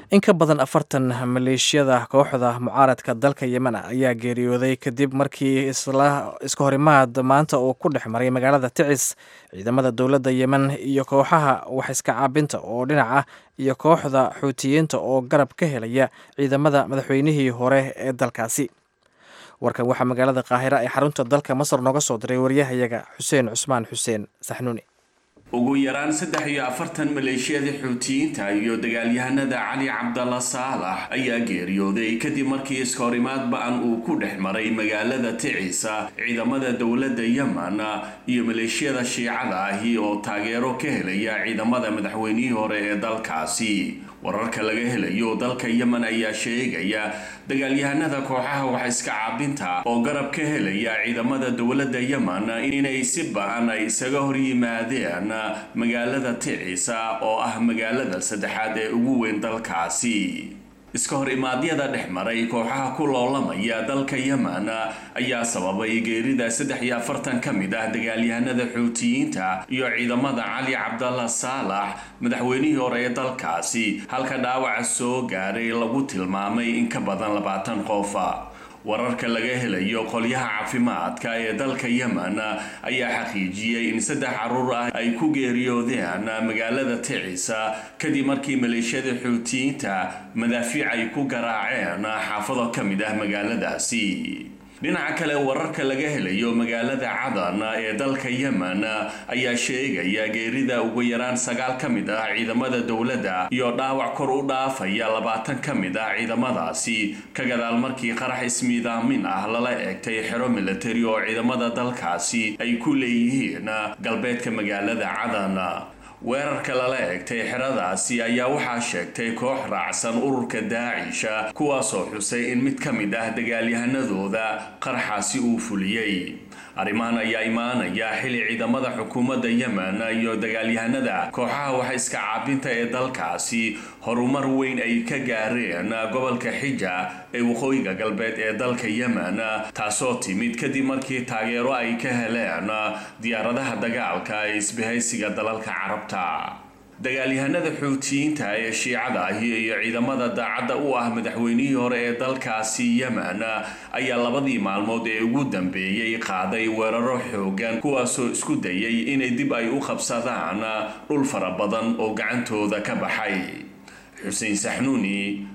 in ka badan afartan maleeshiyada kooxda mucaaradka dalka yemen ayaa geeriyooday kadib markii iska horimaad maanta uu ku dhex maray magaalada ticis ciidamada dowladda yemen iyo kooxaha wax iska caabinta oo dhinac ah iyo kooxda xuutiyiinta oo garab ka helaya ciidamada madaxweynihii hore ee dalkaasi warkan waxaa magaalada qaahira ee xarunta dalka masar nooga soo diray waryahayaga xuseen cusmaan xuseen saxnuuni ugu yaraan saddex iyo afartan maleeshiyada xuutiyiinta iyo dagaalyahanada cali cabdalla saalax ayaa geeriyooday kadib markii iskahorimaad ba-an uu ku dhex maray magaalada ticisa ciidamada dowladda yemen iyo maleeshiyada shiicada ahi oo taageero ka helaya ciidamada madaxweynihii hore ee dalkaasi wararka laga helayo dalka yemen ayaa sheegaya dagaalyahanada kooxaha wax iska caabinta oo garab ka helaya ciidamada dowladda yemen inay si ba-an ay isaga hor yimaadeen magaalada ticisa oo ah magaalada saddexaad ee ugu weyn dalkaasi iska hor imaadyada dhex maray kooxaha ku loolamaya dalka yemen ayaa sababay geerida saddex iyo afartan ka mid ah dagaalyahanada xuutiyiinta iyo ciidamada cali cabdalla saalax madaxweynihii hore ee dalkaasi halka dhaawaca soo gaaray lagu tilmaamay in ka badan labaatan qofa wararka laga helayo qolyaha caafimaadka ee dalka yemen ayaa xaqiijiyey in saddex caruur ah ay ku geeriyoodeen magaalada ticisa kadib markii maleeshiyada xuutiyiinta madaafiic ay ku garaaceen xaafado ka mid ah magaaladaasi dhinaca kale wararka laga helayo magaalada cadan ee dalka yemen ayaa sheegaya geerida ugu yaraan sagaal ka mid ah ciidamada dowladda iyo dhaawac kor u dhaafaya labaatan ka mid ah ciidamadaasi ka gadaal markii qarax ismiidaamin ah lala eegtay xero militari oo ciidamada dalkaasi ay ku leeyihiin galbeedka magaalada cadan weerarka lala eegtay xeradaasi ayaa waxaa sheegtay koox raacsan ururka daacisha kuwaasoo xusay in mid ka mid ah dagaalyahanadooda qaraxaasi uu fuliyey arrimahan ayaa imaanaya xili ciidamada xukuumadda yemen iyo dagaalyahanada kooxaha wax iska caabinta ee dalkaasi horumar weyn ay ka gaareen gobolka xija ee waqooyiga galbeed ee dalka yemen taasoo timid kadib markii taageero ay ka heleen diyaaradaha dagaalka ee isbahaysiga dalalka carabta dagaalyahanada xuutiyiinta ee shiicada ahi iyo ciidamada daacadda u ah madaxweynihii hore ee dalkaasi yemen ayaa labadii maalmood ee ugu dambeeyey qaaday weeraro xoogan kuwaasoo isku dayay inay dib ay u qabsadaan dhul fara badan oo gacantooda ka baxay xuseen saxnuuni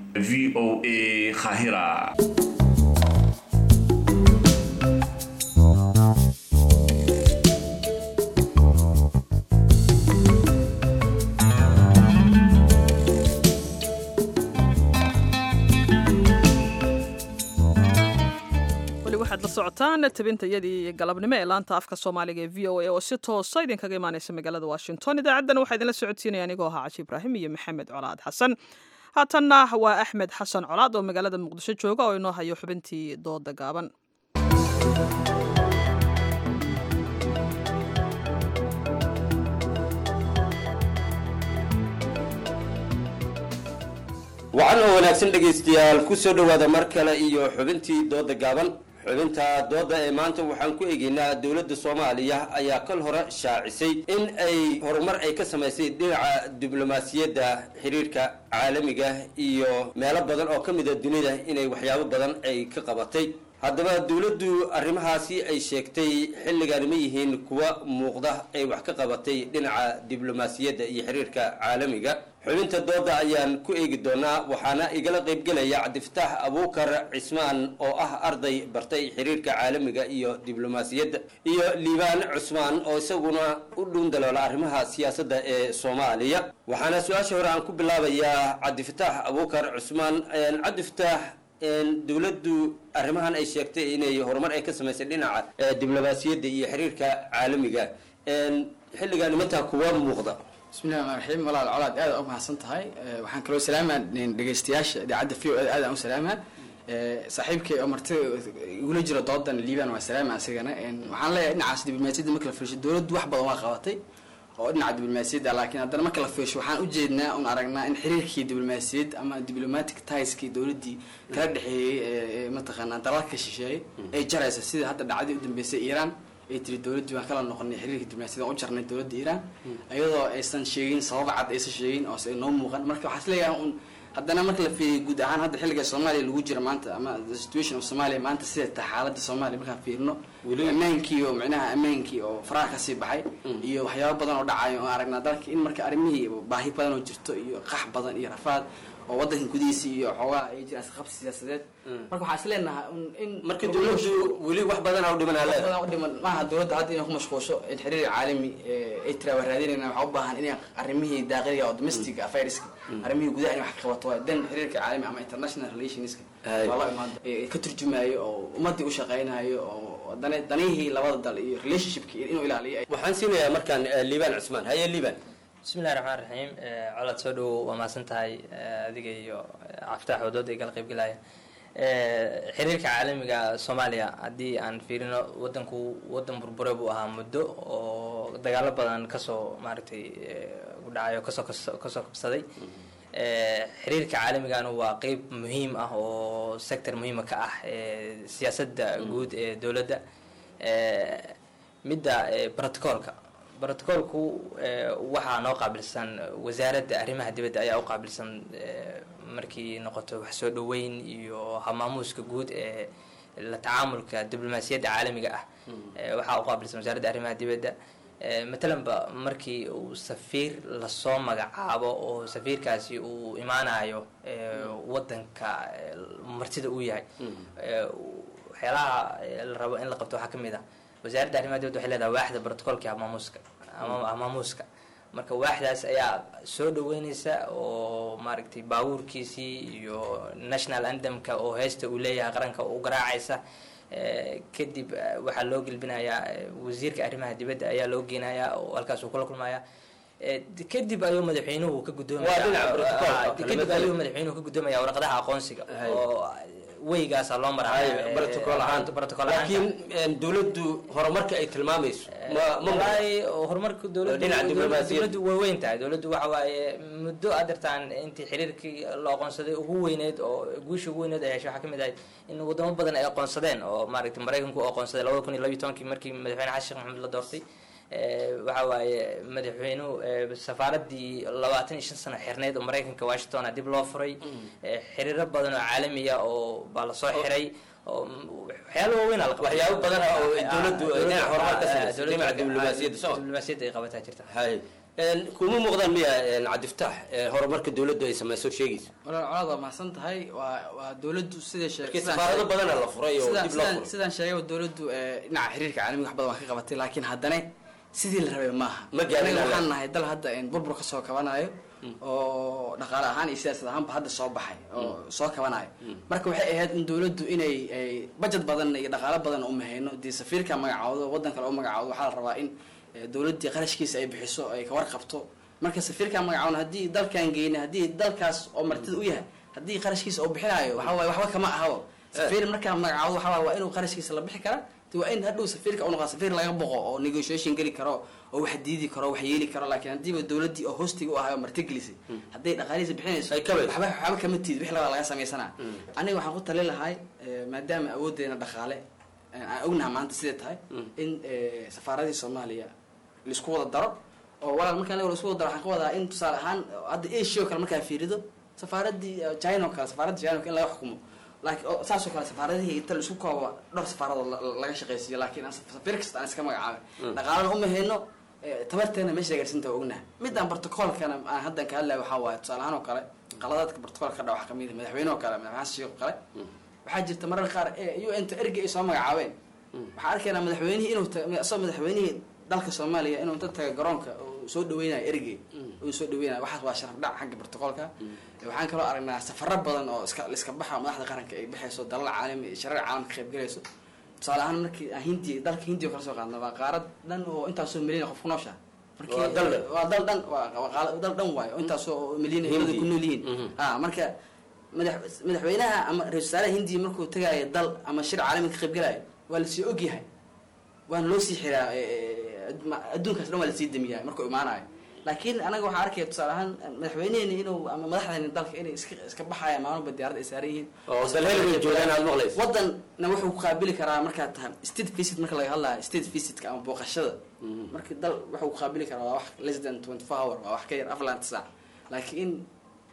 v o a khahira waxaad la socotaan tabintayadii galabnimo ee laanta afka soomaaliga ee v o a oo si toosa idinkaga imaaneysa magaalada washington idaacaddana waxaa idinla socodsiinaya anigoo ahaa cashi ibraahim iyo maxamed colaad xasan haatanna waa axmed xasan colaad oo magaalada muqdisho jooga oo inoo hayo xubintii dooda gaaban wacan oo wanaagsan dhegaystayaal ku soo dhowaada mar kale iyo xubintii dooda gaaban xubinta dooda ee maanta waxaan ku eegaynaa dowladda soomaaliya ayaa kal hore shaacisay in ay horumar ay ka samaysay dhinaca diblomaasiyadda xiriirka caalamiga iyo meelo badan oo ka mida dunida inay waxyaabo badan ay ka qabatay haddaba dowladdu arrimahaasi ay sheegtay xilligan ma yihiin kuwa muuqda ay wax ka qabatay dhinaca diblomaasiyadda iyo xiriirka caalamiga xubinta dooda ayaan ku eegi doonaa waxaana igala qaybgelaya cabdifataax abuukar cismaan oo ah arday bartay xiriirka caalamiga iyo diblomaasiyadda iyo liibaan cusmaan oo isaguna u dhuun daloola arrimaha siyaasadda ee soomaaliya waxaana su-aasha hore aan ku bilaabayaa cabdifataax abuukar cusmaan cabdifataax dowladdu arrimahan ay sheegtay inay horumar ay ka samaysay dhinaca diblomaasiyadda iyo xiriirka caalamiga xilligan mataa kuwa muuqda bismillahi raxmaan raxiim walaal colaad aad u mahadsan tahay waxaan kaloo salaamaa dhegeystayaasha idaacadda v o aad aan u salaamaa saaxiibkay oo marti igula jira doodan liiban waa salaama asigana waxaan leeyahay dhinacaas diblomaasiyadda marka la fiirsho dowladdu wax badan waa qabatay oo dhinaca diblomaasiyadda laakiin haddana marka la fiirsho waxaan ujeednaa un aragnaa in xiriirkii diblomaasiyad ama diplomatic tieskii dowladdii kala dhexeeyey mataqaanaa dalalka shisheeye ay jaraysa sida hadda dhacdii u dambeysay iiraan ay tiri dowladdii waan kala noqonay xiriirka diblomaasiyad u jarnay dowladda iiraan iyadoo aysan sheegin sabab cad aysan sheegin oo noo muuqan marka waxaa isleeyahay un haddana marka la fiiriyo guud ahaan hadda xilliga soomaaliya lagu jiro maanta ama the situation of somalia maanta sida tahay xaaladda soomaaliya markaan fiirino ammaankii oo micnaha ammaankii oo faraha kasii baxay iyo waxyaabo badan oo dhacayo oo aragnaa dalka in marka arrimihii baahi badan oo jirto iyo qax badan iyo rafaad oo wadanka gudihiisa iyo xoogaha ay jiraan isqabsi siyaasadeed marka waxaan is leenahay in marka dowladdu weli wax badan u dhiman wax badan u dhiman maaha dowladda hadda inay ku mashquulsho in xiriir caalami ay tiraa waa raadinayna waxaa u baahan inay arrimihii daaqiliga oo domestic affaireska arrimihii gudaha inay wax ka qabato waa dan xiriirka caalami ama international relationska waa la imaado ka turjumaayo oo ummadii u shaqaynayo oo dan- danihii labada dal iyo relationshipki inuu ilaaliyo waxaan siinayaa markaan liibaan cusmaan haye liibaan bismillahi raxmaan raxiim colaad soo dhowow waa mahadsan tahay adiga iyo caftaax wadooda ay kala qaybgelaya xiriirka caalamiga soomaaliya haddii aan fiirino wadanku wadan burbure buu ahaa muddo oo dagaalo badan kasoo maaragtay udhacayo kasoo kasoo kabsaday xiriirka caalamigana waa qeyb muhiim ah oo sector muhiima ka ah siyaasadda guud ee dowladda midda protocolka brotocolku waxaa noo qaabilsan wasaaradda arrimaha dibadda ayaa u qaabilsan markii noqoto wax soo dhoweyn iyo hamaamuuska guud ee la tacaamulka diblomaasiyadda caalamiga ah waxaa u qaabilsan wasaaradda arrimaha dibadda matalanba markii uu safiir lasoo magacaabo oo safiirkaasi uu imaanayo wadanka martida uu yahay waxyaalaha la rabo in la qabto waxaa kamid ah wasaaradda arrimaha dibadda waxay leedahay waaxda brotocolka hamaamuuska ama hamaamuuska marka waaxdaas ayaa soo dhaweyneysa oo maaragtay baabuurkiisii iyo national andamka oo heesta uu leeyahay qaranka u garaacaysa kadib waxaa loo gelbinayaa wasiirka arrimaha dibadda ayaa loo geenayaa oo halkaas uu kula kulmaya kadib ayuu madaxweynuhu ka gudoomaya kadib ayuu madaxweynuhu ka gudoomaya warqadaha aqoonsiga oo weygaasa loo laakiin dowladdu horumarka ay tilmaamayso walahi horumarka dowladdu way weyn tahay dowladdu waxa waaye muddo aad dartaan intii xiriirkii la aqoonsaday ugu weyneyd oo guusha ugu weyneed ay heshay waxaa kamid ahayd in wadamo badan ay aqoonsadeen oo maaragtay maraykanku u aqoonsaday labada kun iyo labiyo tobankii markii madaxweyne xasan sheekh maxamed la doortay waxa waaye madaxweynuhu safaaradii labaatan iyo shan sano xirneyd oo maraykanka washington dib loo furay xiriiro badan oo caalamiya oo baa lasoo xiray waxyaalo waaweyn waxyaabo badan oo dowladdu dhinaca horumar ka samaysa dhinaca diblomaasiyadda soo diblomaasiyadda ay qabataa jirta hay kuma muuqdaan miya cabdiftaax horumarka dowladdu ay samayso sheegaysa walaal colaad waa mahadsan tahay waa waa dowladdu siday sheegay Markii safaarado badana la furay oo dib loo furay. sidaan sheegay dowladdu dhinaca xiriirka caalamiga wax badan waa ka qabatay laakiin haddana sidii la rabay maaha Ma gaarin Aniga alla. waxaan nahay dal hadda burbur kasoo kabanayo oo dhaqaale ahaan iyo siyaasad ahaanba hadda soo baxay oo soo kabanayo marka waxay ahayd in dowladdu inay ay budget badan iyo dhaqaale badan u mahayno dee safiirka magacaawdo waddan kale u magacaawdo waxaa la rabaa in eh, dowladdii qarashkiisa ay bixiso ay ka warqabto marka safiirka magacaawna haddii dalkan geyna haddii dalkaas oo martida u yahay haddii qarashkiisa uu bixinayo waxa waaye waxba kama ahabo safiir markaa magacaawdo waxa waaye waa inuu qarashkiisa la bixi kara de waa in hadhow safiirka u noqda safiir laga boqo oo negotiation geli karo oo wax diidi karo wax yeeli karo laakiin haddiiba dowladdii oo hostiga u ahayo martigelisay hadday dhaqaalihiisa bixinayso waxba waxba kama tiid wix labaa laga samaysanaa aniga waxaan ku talin lahay eh, maadaama awooddeena dhaqaale eh, aan ognaha maanta siday tahay in eh, safaaradii soomaaliya laisku wada daro oo walaal markaan la isku wada daro waxaan ka wadaa in tusaale ahaan hadda asia oo kale markaa fiirido safaaradii eh, china oo kale safaaradda china oo kale in laga xukumo laakiin oo saasoo kale safaaradihii inta laisku koobo dhowr safaaradood la- la- laga shaqaysiiyo laakiin aan safiir kasta aan iska magacaabay Mm. dhaqaalana uma hayno eh, tabarteena meesha gaarsinta waa ognaha midaan protocolkana aan haddan ka hadlaya waxaa waaye tusaale ahaan oo kale qaladaadka protocolka ka dhaca waxaa kamid ah madaxweyne oo kale madaxweyne xasan sheekh oo kale waxaa jirta marar qaar ee un ta ergey ay soo magacaabeen waxaa arkaynaa madaxweynihii inuu ta- isagoo madaxweynihii dalka soomaaliya inuu inta taga garoonka uu soo dhaweynayo ergey uu soo dhaweynayo waxaas waa sharaf dhac xagga protocolka waxaan kaloo aragnaa safaro badan oo iska iska baxa madaxda qaranka ay baxayso dalal caalami iyo shareer caalam ka qayb galayso tusaale ahaan markii aan hindiya dalka hindiya oo kala soo qaadna waa qaarad dhan oo intaasoo milyan qof ku noosha markii Waa dal dhan. waa dal dhan waa waa qaala- dal dhan waayo oo intaasoo milyan Hindi. ay ku nool yihiin ha marka madax madaxweynaha ama ra-isul wasaaraha hindiya markuu tagaayo dal ama shir caalami ka qayb galayo waa lasii ogyahay waana loo sii xiraa eh, eh, adma- adduunkaas dhan waa lasii damiyaa markuu imaanayo laakiin anaga waxaa arkaya tusaale ahaan madaxweyneheeni inuu ama madaxdeeni dalka inay iska iska baxayaan maalmoba diyaarada ay saaran yihiin Oo dal heligood joogaan aad maqlayso. wadanna wuxuu ku qaabili karaa markaa tahay state visit marka laga hadlayo state visitka ama booqashada marka dal wuxuu ku qaabili karaa waa wax less than twenty four hour waa wax ka yar afar laanta saac laakiin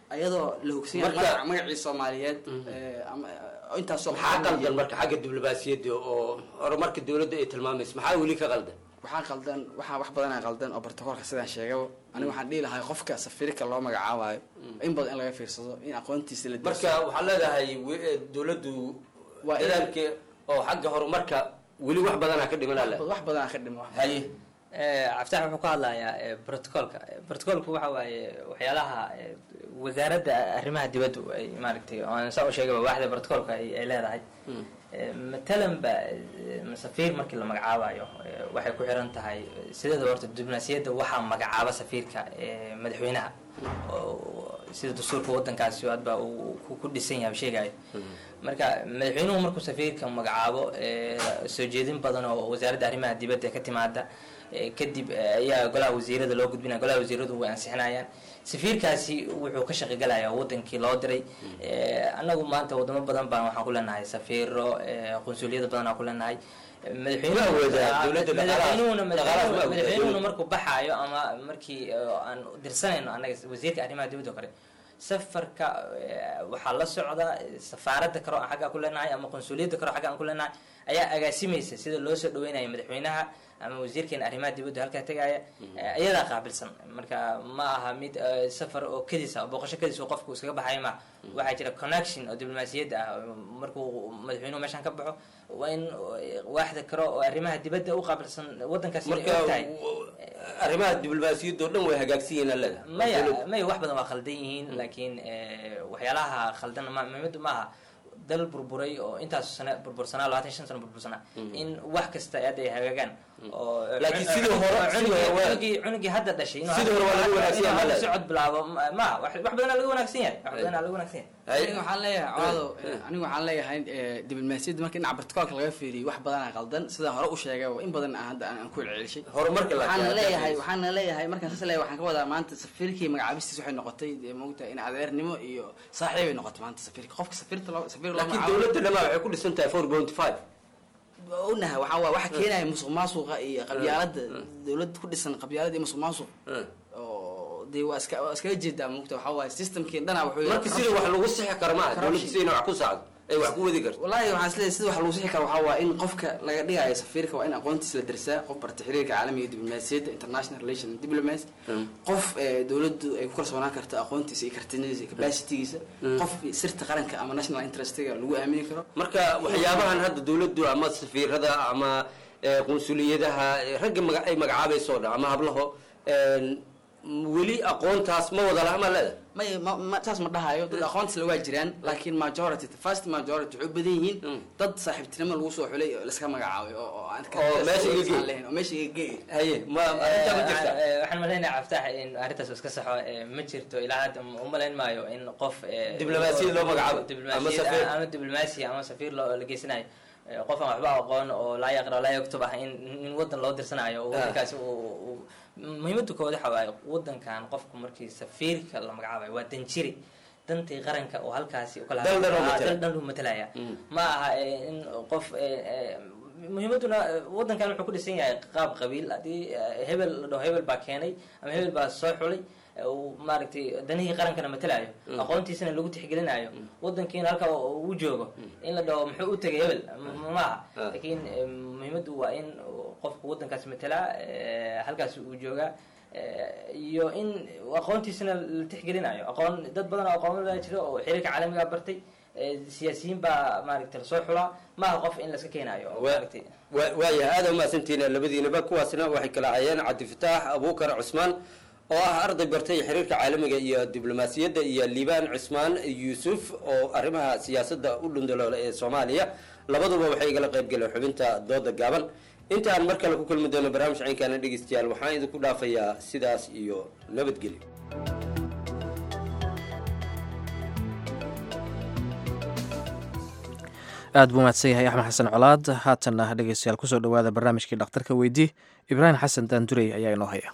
ayadoo la hogsan yahay Marka- magaca- magacii soomaaliyeed ee, ama oo intaasoo maxaa qaldan marka xagga diblomaasiyadda oo horumarka dowladda ay tilmaamayso maxaa weli ka qaldan waxaa qaldan waxaa wax badanaa qaldan oo bartakoolka sidaan sheegaba aniga waxaan dhihi lahay qofka safiirka loo magacaabayo in badan in laga fiirsado in aqoontiisa la marka waxaa leedahay we- eh, dowladdu Waa in- dadaalka oo xagga horumarka weli wax badanaa ka dhiman ale wax badanaa ka dhima haye cabditax wuxuu ka hadlayaa eh, protocolka protocolku waxa waaye waxyaalaha eh, wasaaradda arrimaha dibaddu ay maaragtay oo aan saa u sheegaba waaxda protocolka ay ay leedahay Eh, matalan ba eh, safiir markii la magacaabayo eh, waxay ku xiran tahay eh, sideeda horta diblomaasiyadda waxaa magacaaba safiirka eh, madaxweynaha oo sida dastuurka wadankaasi hadba uu ku- ku dhisan yahay sheegayo marka madaxweynuhu markuu safiirka magacaabo eh, soo jeedin badan oo wasaaradda arrimaha dibadda ka timaada eh, kadib eh, ayaa golaha wasiirada loo gudbinaya golaha wasiiradu way ansixinayaan safiirkaasi wuxuu ka shaqigalayaa wadankii loo diray Eh, annagu maanta wadamo badan baan waxaan ku leenahay safiiro eh, qunsuliyada badan aan ku leenahay Ma awoodaa dowladda dhaqaalahaas- madaxweynuhuna dhaqaalahaas ma awoodaa madaxweynuhuna dowladda? markuu baxaayo ama markii eh, aan dirsanayno annaga wasiirka arrimaha dibadda oo kale safarka eh, waxaa la socda safaaradda karo aan xagga ku leenahay ama qunsuliyadda karo xagga aan ku leenahay ayaa agaasimaysa sida loo soo dhaweynayo madaxweynaha ama wasiirkeena arrimaha dibadda halkaa tegaya eh, iyadaa qaabilsan marka ma aha mid eh, safar oo kedisa oo booqasho kedis oo qofku iskaga baxayo ma waxaa jira connection oo diblomaasiyadda ah markuu madaxweynuhu meeshan ka baxo waa in eh, waaxda karo oo arrimaha dibadda u qaabilsan wadankaasi inay marka og tahay arrimaha diblomaasiyadda oo dhan way hagaagsan yihiin aleda maya maya wax badan waa khaldan yihiin laakiin eh, waxyaalaha khaldan ma muhiimadu maaha dal burburay oo intaas sano burbursanaa labaatan iyo shan sano burbursanaa in wax kasta hadda ay hagaagaan oo Laakiin sidii hore- cunugii- sidii hore waa- cunugii cunugii hadda dhashay inuu sidii hore waa laga wanaagsan yahay, inuu hadda ma socod bilaabo ma- ma wax wax badanaa laga wanaagsan yahay wax badanaa laga wanaagsan yahay aniga waxaan leeyahay colaado aniga waxaan leeyahay eh, diblomaasiyadda marka dhinaca bartakoolka laga fiiriyo wax badanaa qaldan sidaan hore u sheegay in badan aan hadda aan ku celcelishay Horumarka la- waxaan la- leeyahay la- waxaan leeyahay markaan saas leeyahay waxaan ka wadaa maanta safiirkii magacaabistiis waxay noqotay dee moogtahay in adeernimo iyo saaxiibay noqotay maanta safiirka qofka safiirta loo safiir loo laakiin magacaabo- dowladda dhamaa waxay ku dhisan tahay four point five onaha waxaa waa waxa keenaya musuq maasuqa iyo qabyaalada dowlad ku dhisan qabyaalada iyo musuq maasuq oo dee waa iska waa iskaga jeedaa moogta waxaa waaye systemkii dhana wuxuu marka sida wax lagu sixi karo maaha dowladda sidayna wax ku sacdo ay wax ku wadi karto wallaahi waxaan isleeyahay sida wax lagu sixi karo waxaa waa in qofka laga dhigayo safiirka waa in aqoontiisa la darsaa qof barta xiriirka caalamiga iyo diblomaasiyadda international relation and diplomacy qof eh, dowladdu ay ku kalsoonaan karto aqoontiisa iyo kartinidiisa iyo capacitigiisa qof sirta qaranka ama national interestiga lagu aamini karo marka waxyaabahan hadda dowladdu ama safiirada ama eh, qunsuliyadaha eh, ragga maga- ay magacaabayso o dhan ama hablaho en, weli aqoontaas ma wada laha ma leeda may ma ma saas ma dhahayo dad aqoontisle waa jiraan laakiin majority the first majority waxay u badan yihiin dad saaxiibtinimo lagu soo xulay oo laska magacaabay oo oo aan ka- Oo meesha iga geey. aan lahayn, oo meesha iga geey haye ma arrintaa ma jirta Eh, eh, waxaan malaynayaa cabtax in arrintaas iska saxo eh, ma jirto ilaa hadda u malayn maayo in qof eh, Diblomaasiyad loo magacaabo. diblomaasiyad Ama safiir. ama diblomaasi ama safiir loo la geysanayo Eh, qof aan waxba aqoon oo laa yaqra laa yaktub ah in in wadan loo dirsanayo oo Ah. wadankaasi uu uu- muhiimada koowaad waxa waaye wadankan qofku markii safiirka la magacaabayo waa danjiri dantii qaranka oo halkaasi ukala Dal dhan oo Ah, matala. dal dhan uu matalaya ma aha eh, in qof eh, eh, muhiimaduna eh, wadankan wuxuu ku dhisan yahay qaab qabiil haddii eh, hebel la dhaho hebel baa keenay ama hebel baa soo xulay eh, uu maaragtay danihii qarankana matalayo Mm. aqoontiisana lagu tixgelinayo wadankiina halka uu joogo in la dhaho muxuu u tegay hebel ma- ma aha Ah. laakiin eh, muhiimaddu waa in qofku wadankaas matalaa eh, halkaas uu joogaa eh, iyo in aqoontiisana la tixgelinayo aqoon dad badan oo aqoonada jira oo xiriirka caalamiga bartay eh, siyaasiyiin baa maaragtay lasoo xulaa maaha qof in laska keenayo oo maaragtay Wa- waayahay aada umahadsantihiin labadiinaba kuwaasna waxay kala hayeen cabdifataax abuukar cusmaan oo ah arday bartay xiriirka caalamiga iyo diblomaasiyadda iyo liibaan cusmaan yuusuf oo arrimaha siyaasadda u dhundaloola ee soomaaliya labaduba waxay igala qayb galeen xubinta dooda gaaban intaan mar kale ku kulmi doono barnaamij caynkaana dhegeystayaal waxaan idinku dhaafayaa sidaas iyo nabadgelyo aad buu mahadsan yahay axmed xasan colaad haatanna dhegeystayaal kusoo dhowaada barnaamijkii dhakhtarka weydii ibraahim xasan daandurey ayaa inoo haya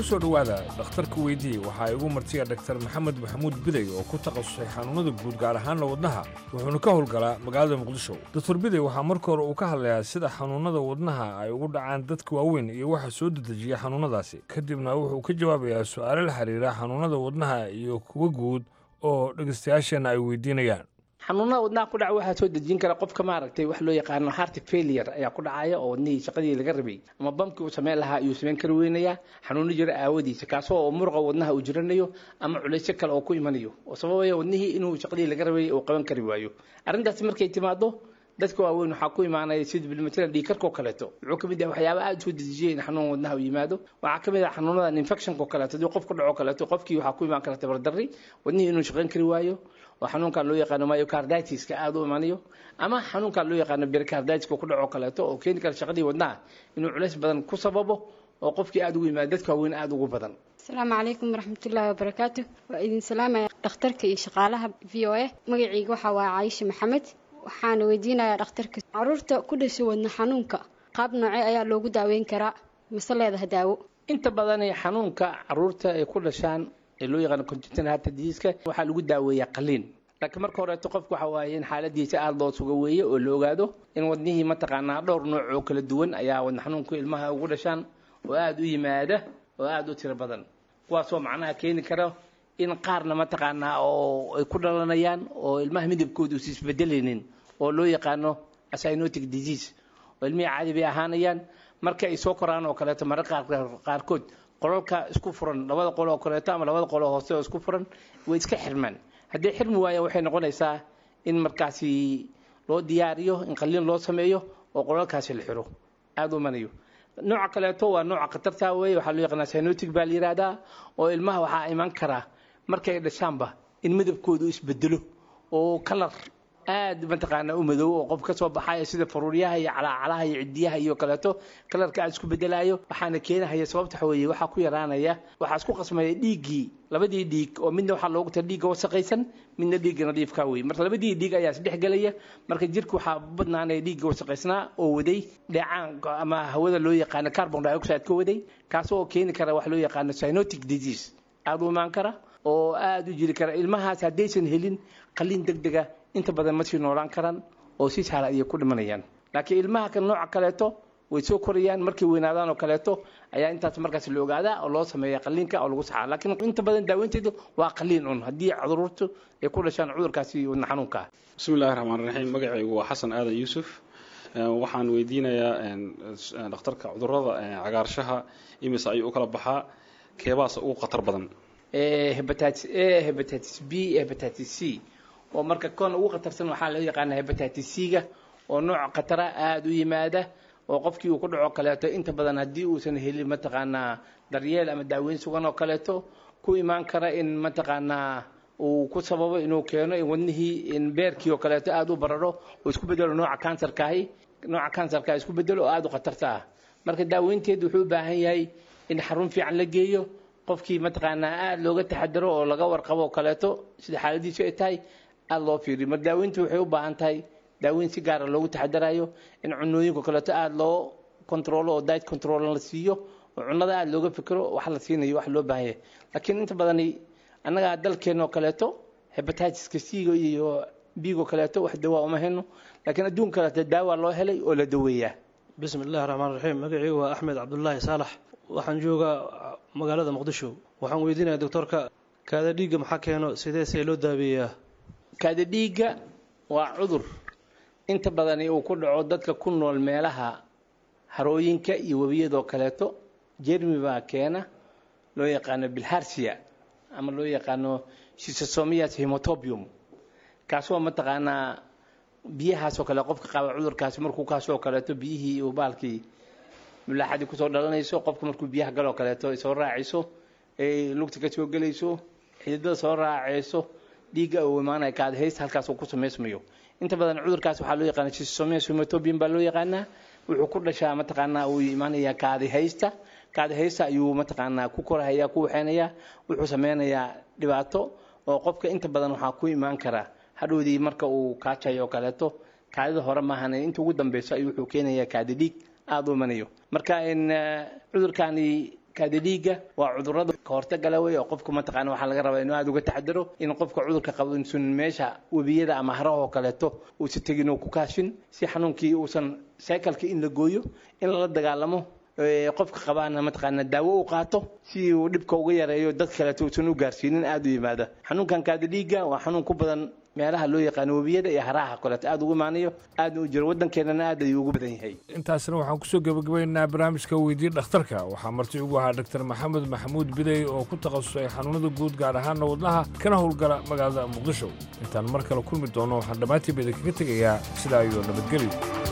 soo dhowaada dhakhtarka weydii waxaa igu martiya dhaktar maxamed maxamuud biday oo ku takhasusay xanuunnada guud gaar ahaanna wadnaha wuxuuna ka howlgalaa magaalada muqdisho doktor biday waxaa marka hore uu ka hadlayaa sida xanuunnada wadnaha ay ugu dhacaan dadka waaweyn iyo waxa soo dedejiya xanuunnadaasi kadibna wuxuu ka jawaabayaa su'aalo la xiriira xanuunnada wadnaha iyo kuwa guud oo dhegaystayaasheenna ay weydiinayaan xanuunada wadnaha ku dhaca waxaa soo dejin kara qofka maaragtay wax loo yaqaano heart failure ayaa ku dhacaya oo wadnihii shaqadii laga rabay ama bamkii uu sameyn lahaa ayuu sameyn kari weynayaa xanuuno jira aawadiisa kaasoo oo muruqa wadnaha uu jiranayo ama culaysyo kale oo ku imanayo oo sababaya wadnihii inuu shaqadii laga rabay uu qaban kari waayo arrintaasi markay timaado dadka waaweyn waxaa ku imaanaya sida bilmatalan dhiikarkoo kaleeto wuxuu ka mid yahay waxyaaba aada soo dejiya in xanuun wadnaha u yimaado waxaa ka mid ah xanuunadan infectionko kaleeto haddii qof ku dhaco kaleeto qofkii waxaa ku imaan kara tabardarri wadnihii inuu shaqayn kari waayo oo xanuunkan loo yaqaano myocarditis-ka aada u imanayo ama xanuunkan loo yaqaano pericarditis-ka ku dhaco kaleeto oo keeni kara shaqadii wadnaha inuu culays badan ku sababo oo qofkii aada ugu yimaado dadka waaweyn aada ugu badan asalaamu calaykum waraxmatullaahi wabarakaatu waa idin salaamaya dhakhtarka iyo shaqaalaha v o a magacayga waxaa waa caayisha maxamed waxaana weydiinayaa dhakhtarka caruurta ku dhashay wadna xanuunka qaab noocee ayaa loogu daaweyn karaa mase leedaha daawo inta badan xanuunka caruurta ay ku dhashaan ee loo yaqaano congenital heart disease waxaa lagu daaweeyaa qaliin laakiin marka horeeto qofku waxa waaye in xaaladiisa aada loo suga weeye oo la ogaado in wadnihii mataqaanaa dhowr nooc oo kala duwan ayaa wadna xanuunku ilmaha ugu dhashaan oo aada u yimaada oo aada u tiro badan kuwaasoo macnaha keeni kara in qaarna mataqaanaa oo ay ku dhalanayaan oo ilmaha midabkooda uusa isbedelaynin oo loo yaqaano cyanotic disease oo ilmihii caadi bay ahaanayaan marka ay soo koraan oo kaleeto mararka qaarkood qolalka isku furan labada qol oo kaleeto ama labada qol oo hoose oo isku furan way iska xirmaan haddii xirmi waayaan waxay noqonaysaa in markaasi loo diyaariyo in qaliin loo sameeyo oo qolalkaasi la xiro aada u manayo nooca kaleeto waa nooca khatarta weeye waxaa loo yaqaanaa cyanotic baa la yihahdaa oo ilmaha waxaa iman karaa markay dhashaanba in midabkoodu isbedelo oo kalar aad mataqaanaa u madow oo qof ka soo baxaya sida faruuryaha iyo calaacalaha iyo cidiyaha iyo kaleeto kalarka aad isku bedelayo waxaana keenahaya sababta waxa weeye waxaa ku yaraanaya waxaa isku qasmaya dhiiggii labadii dhiig oo midna waxaa loogu tala dhiigga wasaqaysan midna dhiigga nadiifka wey marka labadii dhiig ayaa isdhex gelaya marka jirka waxaa badnaanaya dhiigga wasaqaysnaa oo waday dheecaan ama hawada loo yaqaano carbon dioxide ka waday kaas oo keeni kara wax loo yaqaano cyanotic disease aada u imaan kara oo aada u jiri kara ilmahaas haddaysan helin qaliin deg dega inta badan ma sii noolaan karaan oo si sahla ayay ku dhimanayaan laakiin ilmaha kan nooca kaleeto way soo korayaan markay weynaadaan oo kaleeto ayaa intaas markaas la ogaadaa oo loo sameeya qaliinka oo lagu saxaa laakiin inta badan daaweynteedu waa qaliin un haddii caruurtu ay ku dhashaan cudurkaasi wadna xanuunka ah bismillahi raxmaan raxiim magacaygu waa xasan aadan yuusuf waxaan weydiinayaa dhakhtarka cudurada cagaarshaha imise ayuu u kala baxaa keebaasa ugu khatar badan hepatitis a hepatitis b hepatitis c oo marka kon ugu khatarsan waxaa loo yaqaana hepatitis c-ga oo nooc khatara aada u yimaada oo qofkii uu ku dhaco kaleeto inta badan haddii uusan helin mataqaanaa daryeel ama daaweyn sugan oo kaleeto ku imaan kara in mataqaanaa uu ku sababo inuu keeno in wadnihii in beerkii oo kaleeto aada u bararo oo isku bedelo nooca kansarkaahi nooca kansarka isku bedelo oo aada u khatarta ah marka daaweynteedu wuxuu u baahan yahay in xarun fiican la geeyo qofkii mataqaanaa aada looga taxadaro oo laga warqabo oo kaleeto sida xaaladiisu ay tahay aada loo fiiriyo mar daaweyntu waxay u baahan tahay daaweyn si gaara loogu taxadarayo in cunooyinka kaleeto aada loo controlo oo diet control la siiyo oo cunnada aada looga fikiro wax la siinayo wax loo baahan yahay laakiin inta badani annaga dalkeena oo kaleeto hepatitiska c-ga iyo b-go kaleeto wax dawaa uma heno laakiin adduun kaleeto daawa loo helay oo la daweeyaa bismi illahi raxmaan raxiim magacaygu waa axmed cabdulaahi saalax waxaan joogaa magaalada muqdisho waxaan weydiinaya doctorka kaada dhiigga maxaa keeno sidee see loo daaweeyaa kaada dhiigga waa cudur inta badani uu ku dhaco dadka ku nool meelaha harooyinka iyo webiyadoo kaleeto jermi baa keena loo yaqaano bilharsia ama loo yaqaano shisosomias hemotobium kaasoo mataqaanaa biyahaasoo kale qofka qaba cudurkaasi markuu kaasoo kaleeto biyihii iyo baalkii mulaaxadii kusoo dhalanayso qofka markuu biyaha galoo kaleeto soo raacayso ay lugta ka soo gelayso xididada soo raacayso dhiigga uu imaanaya kaadhaysta halkaas uu ku samaysmayo inta badan cudurkaas waxaa loo yaqaana shisomias hemotobium baa loo yaqaanaa wuxuu ku dhashaa mataqaanaa uu imaanayaa kaadihaysta kaadihaysta ayuu mataqaanaa ku korahaya ku waxeynayaa wuxuu sameynayaa dhibaato oo qofka inta badan waxaa ku imaan karaa hadhowdii marka uu kaajayo oo kaleeto kaadida hore maahan inta ugu dambeyso ayuu wuxuu keenayaa kaadi dhiig aada u imanayo marka in cudurkani kaada dhiigga waa cudurada kahortagala wey oo qofku mataqaana waxaa laga rabaa inuu aada uga taxadaro in qofka cudurka qabo insun meesha webiyada ama haraha oo kaleeto uusan tegin oo ku kaashin si xanuunkii uusan cycleka in la gooyo in lala dagaalamo qofka qabaana mataqaana daawo u qaato si uu dhibka uga yareeyo dad kaleeto uusan u gaarsiinin aada u yimaada xanuunkan kaada dhiigga waa xanuun ku badan meelaha loo yaqaano webiyada iyo haraha kaleeto aada ugu imaanayo aada u jiro waddankeenana aad ayuu ugu badan yahay intaasna waxaan kusoo gebagabaynaynaa barnaamijka weydii dhakhtarka waxaa marti ugu ahaa dr maxamed maxamuud bidey oo ku takhasusay xanuunada guud gaar ahaana wadnaha kana howlgala magaalada muqdisho intaan mar kale kulmi doono waxaan dhammaantiiba idinkaga tegayaa sidaa iyo nabadgelyo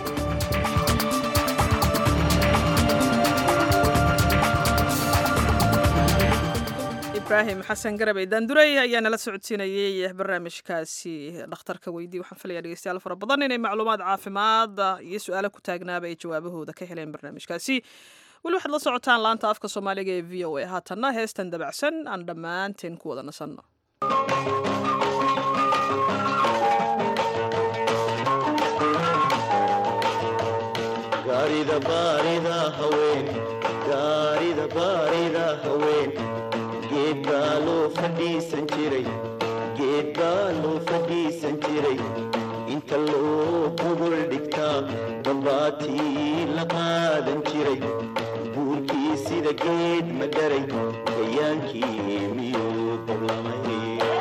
ibrahim xasan garabey daanduray ayaa nala socodsiinayey barnaamijkaasi dhakhtarka weydii waxaan filaya dhegeystayaal fara badan inay macluumaad caafimaad iyo su-aalo ku taagnaaba ay jawaabahooda ka heleen barnaamijkaasi weli waxaad la socotaan laanta afka soomaaliga ee v o a haatanna heestan dabacsan aan dhammaanteen ku wada nasanno gaarida baarida haween gaarida baarida haween geed baa loo fadhiisan jiray geed baa loo fadhiisan jiray inta loo gogol dhigtaa dambaatii la qaadan jiray buurkii sida geed ma dharay gayaankii miyuu dablamay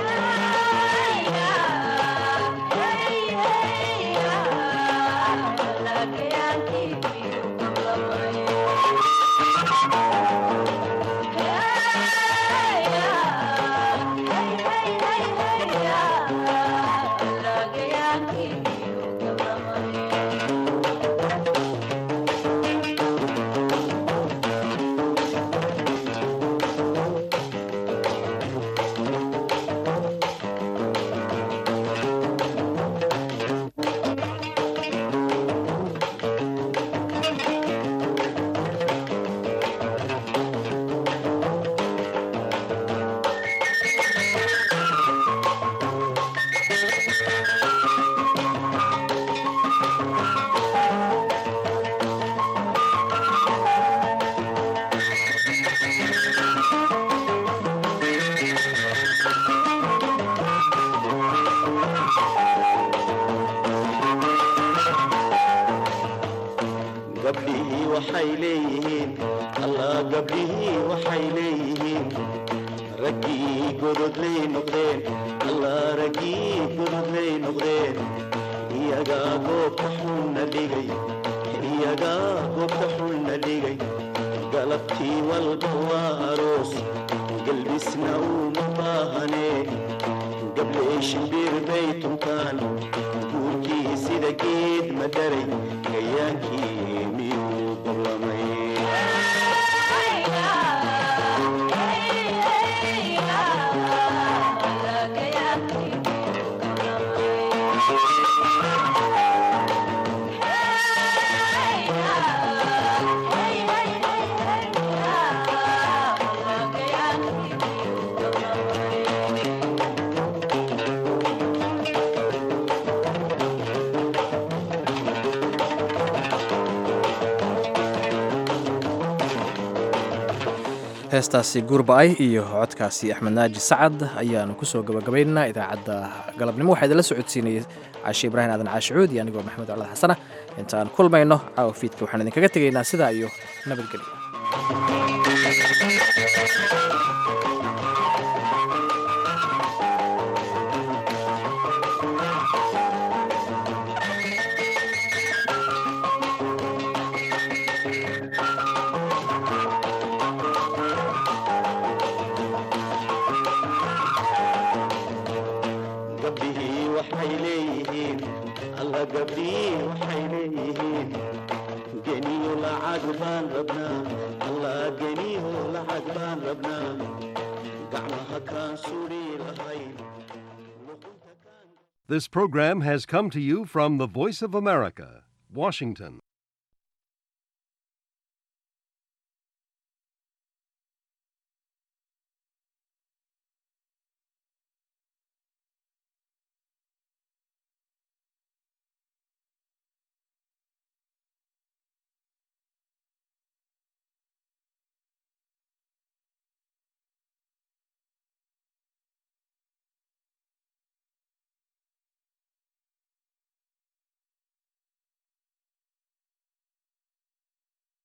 gabdhihii waxay leeyihiin allah gabdhihii waxay leeyihiin raggii gododlay noqdeen allah raggii gododlay noqdeen iyagaa goobta xunna dhigay iyagaa goobta xunna dhigay galabtii walba waa aroos galbisna uuma baahanee gablee shimbir bay tuntaan guurkii sida geed ma dharay gayaankii miyuu dablamay heestaasi guurba'ay iyo codkaasi axmed naaji sacad ayaanu kusoo gabagabaynaynaa idaacadda galabnimo waxaa idinla socodsiinayay caashi ibraahim aadan caashicuud iyo anigoo maxamed colad xasana intaan kulmayno caawa fiidka waxaan idinkaga tegaynaa sidaa iyo nabadgelyo gabdhihii waxay leeyihiin alla gabdhihii waxay leeyihiin geniyo lacag baan rabnaa alla geniyo lacag baan rabnaa gacmaha kaan suri lahayn This program has come to you from the Voice of America, Washington.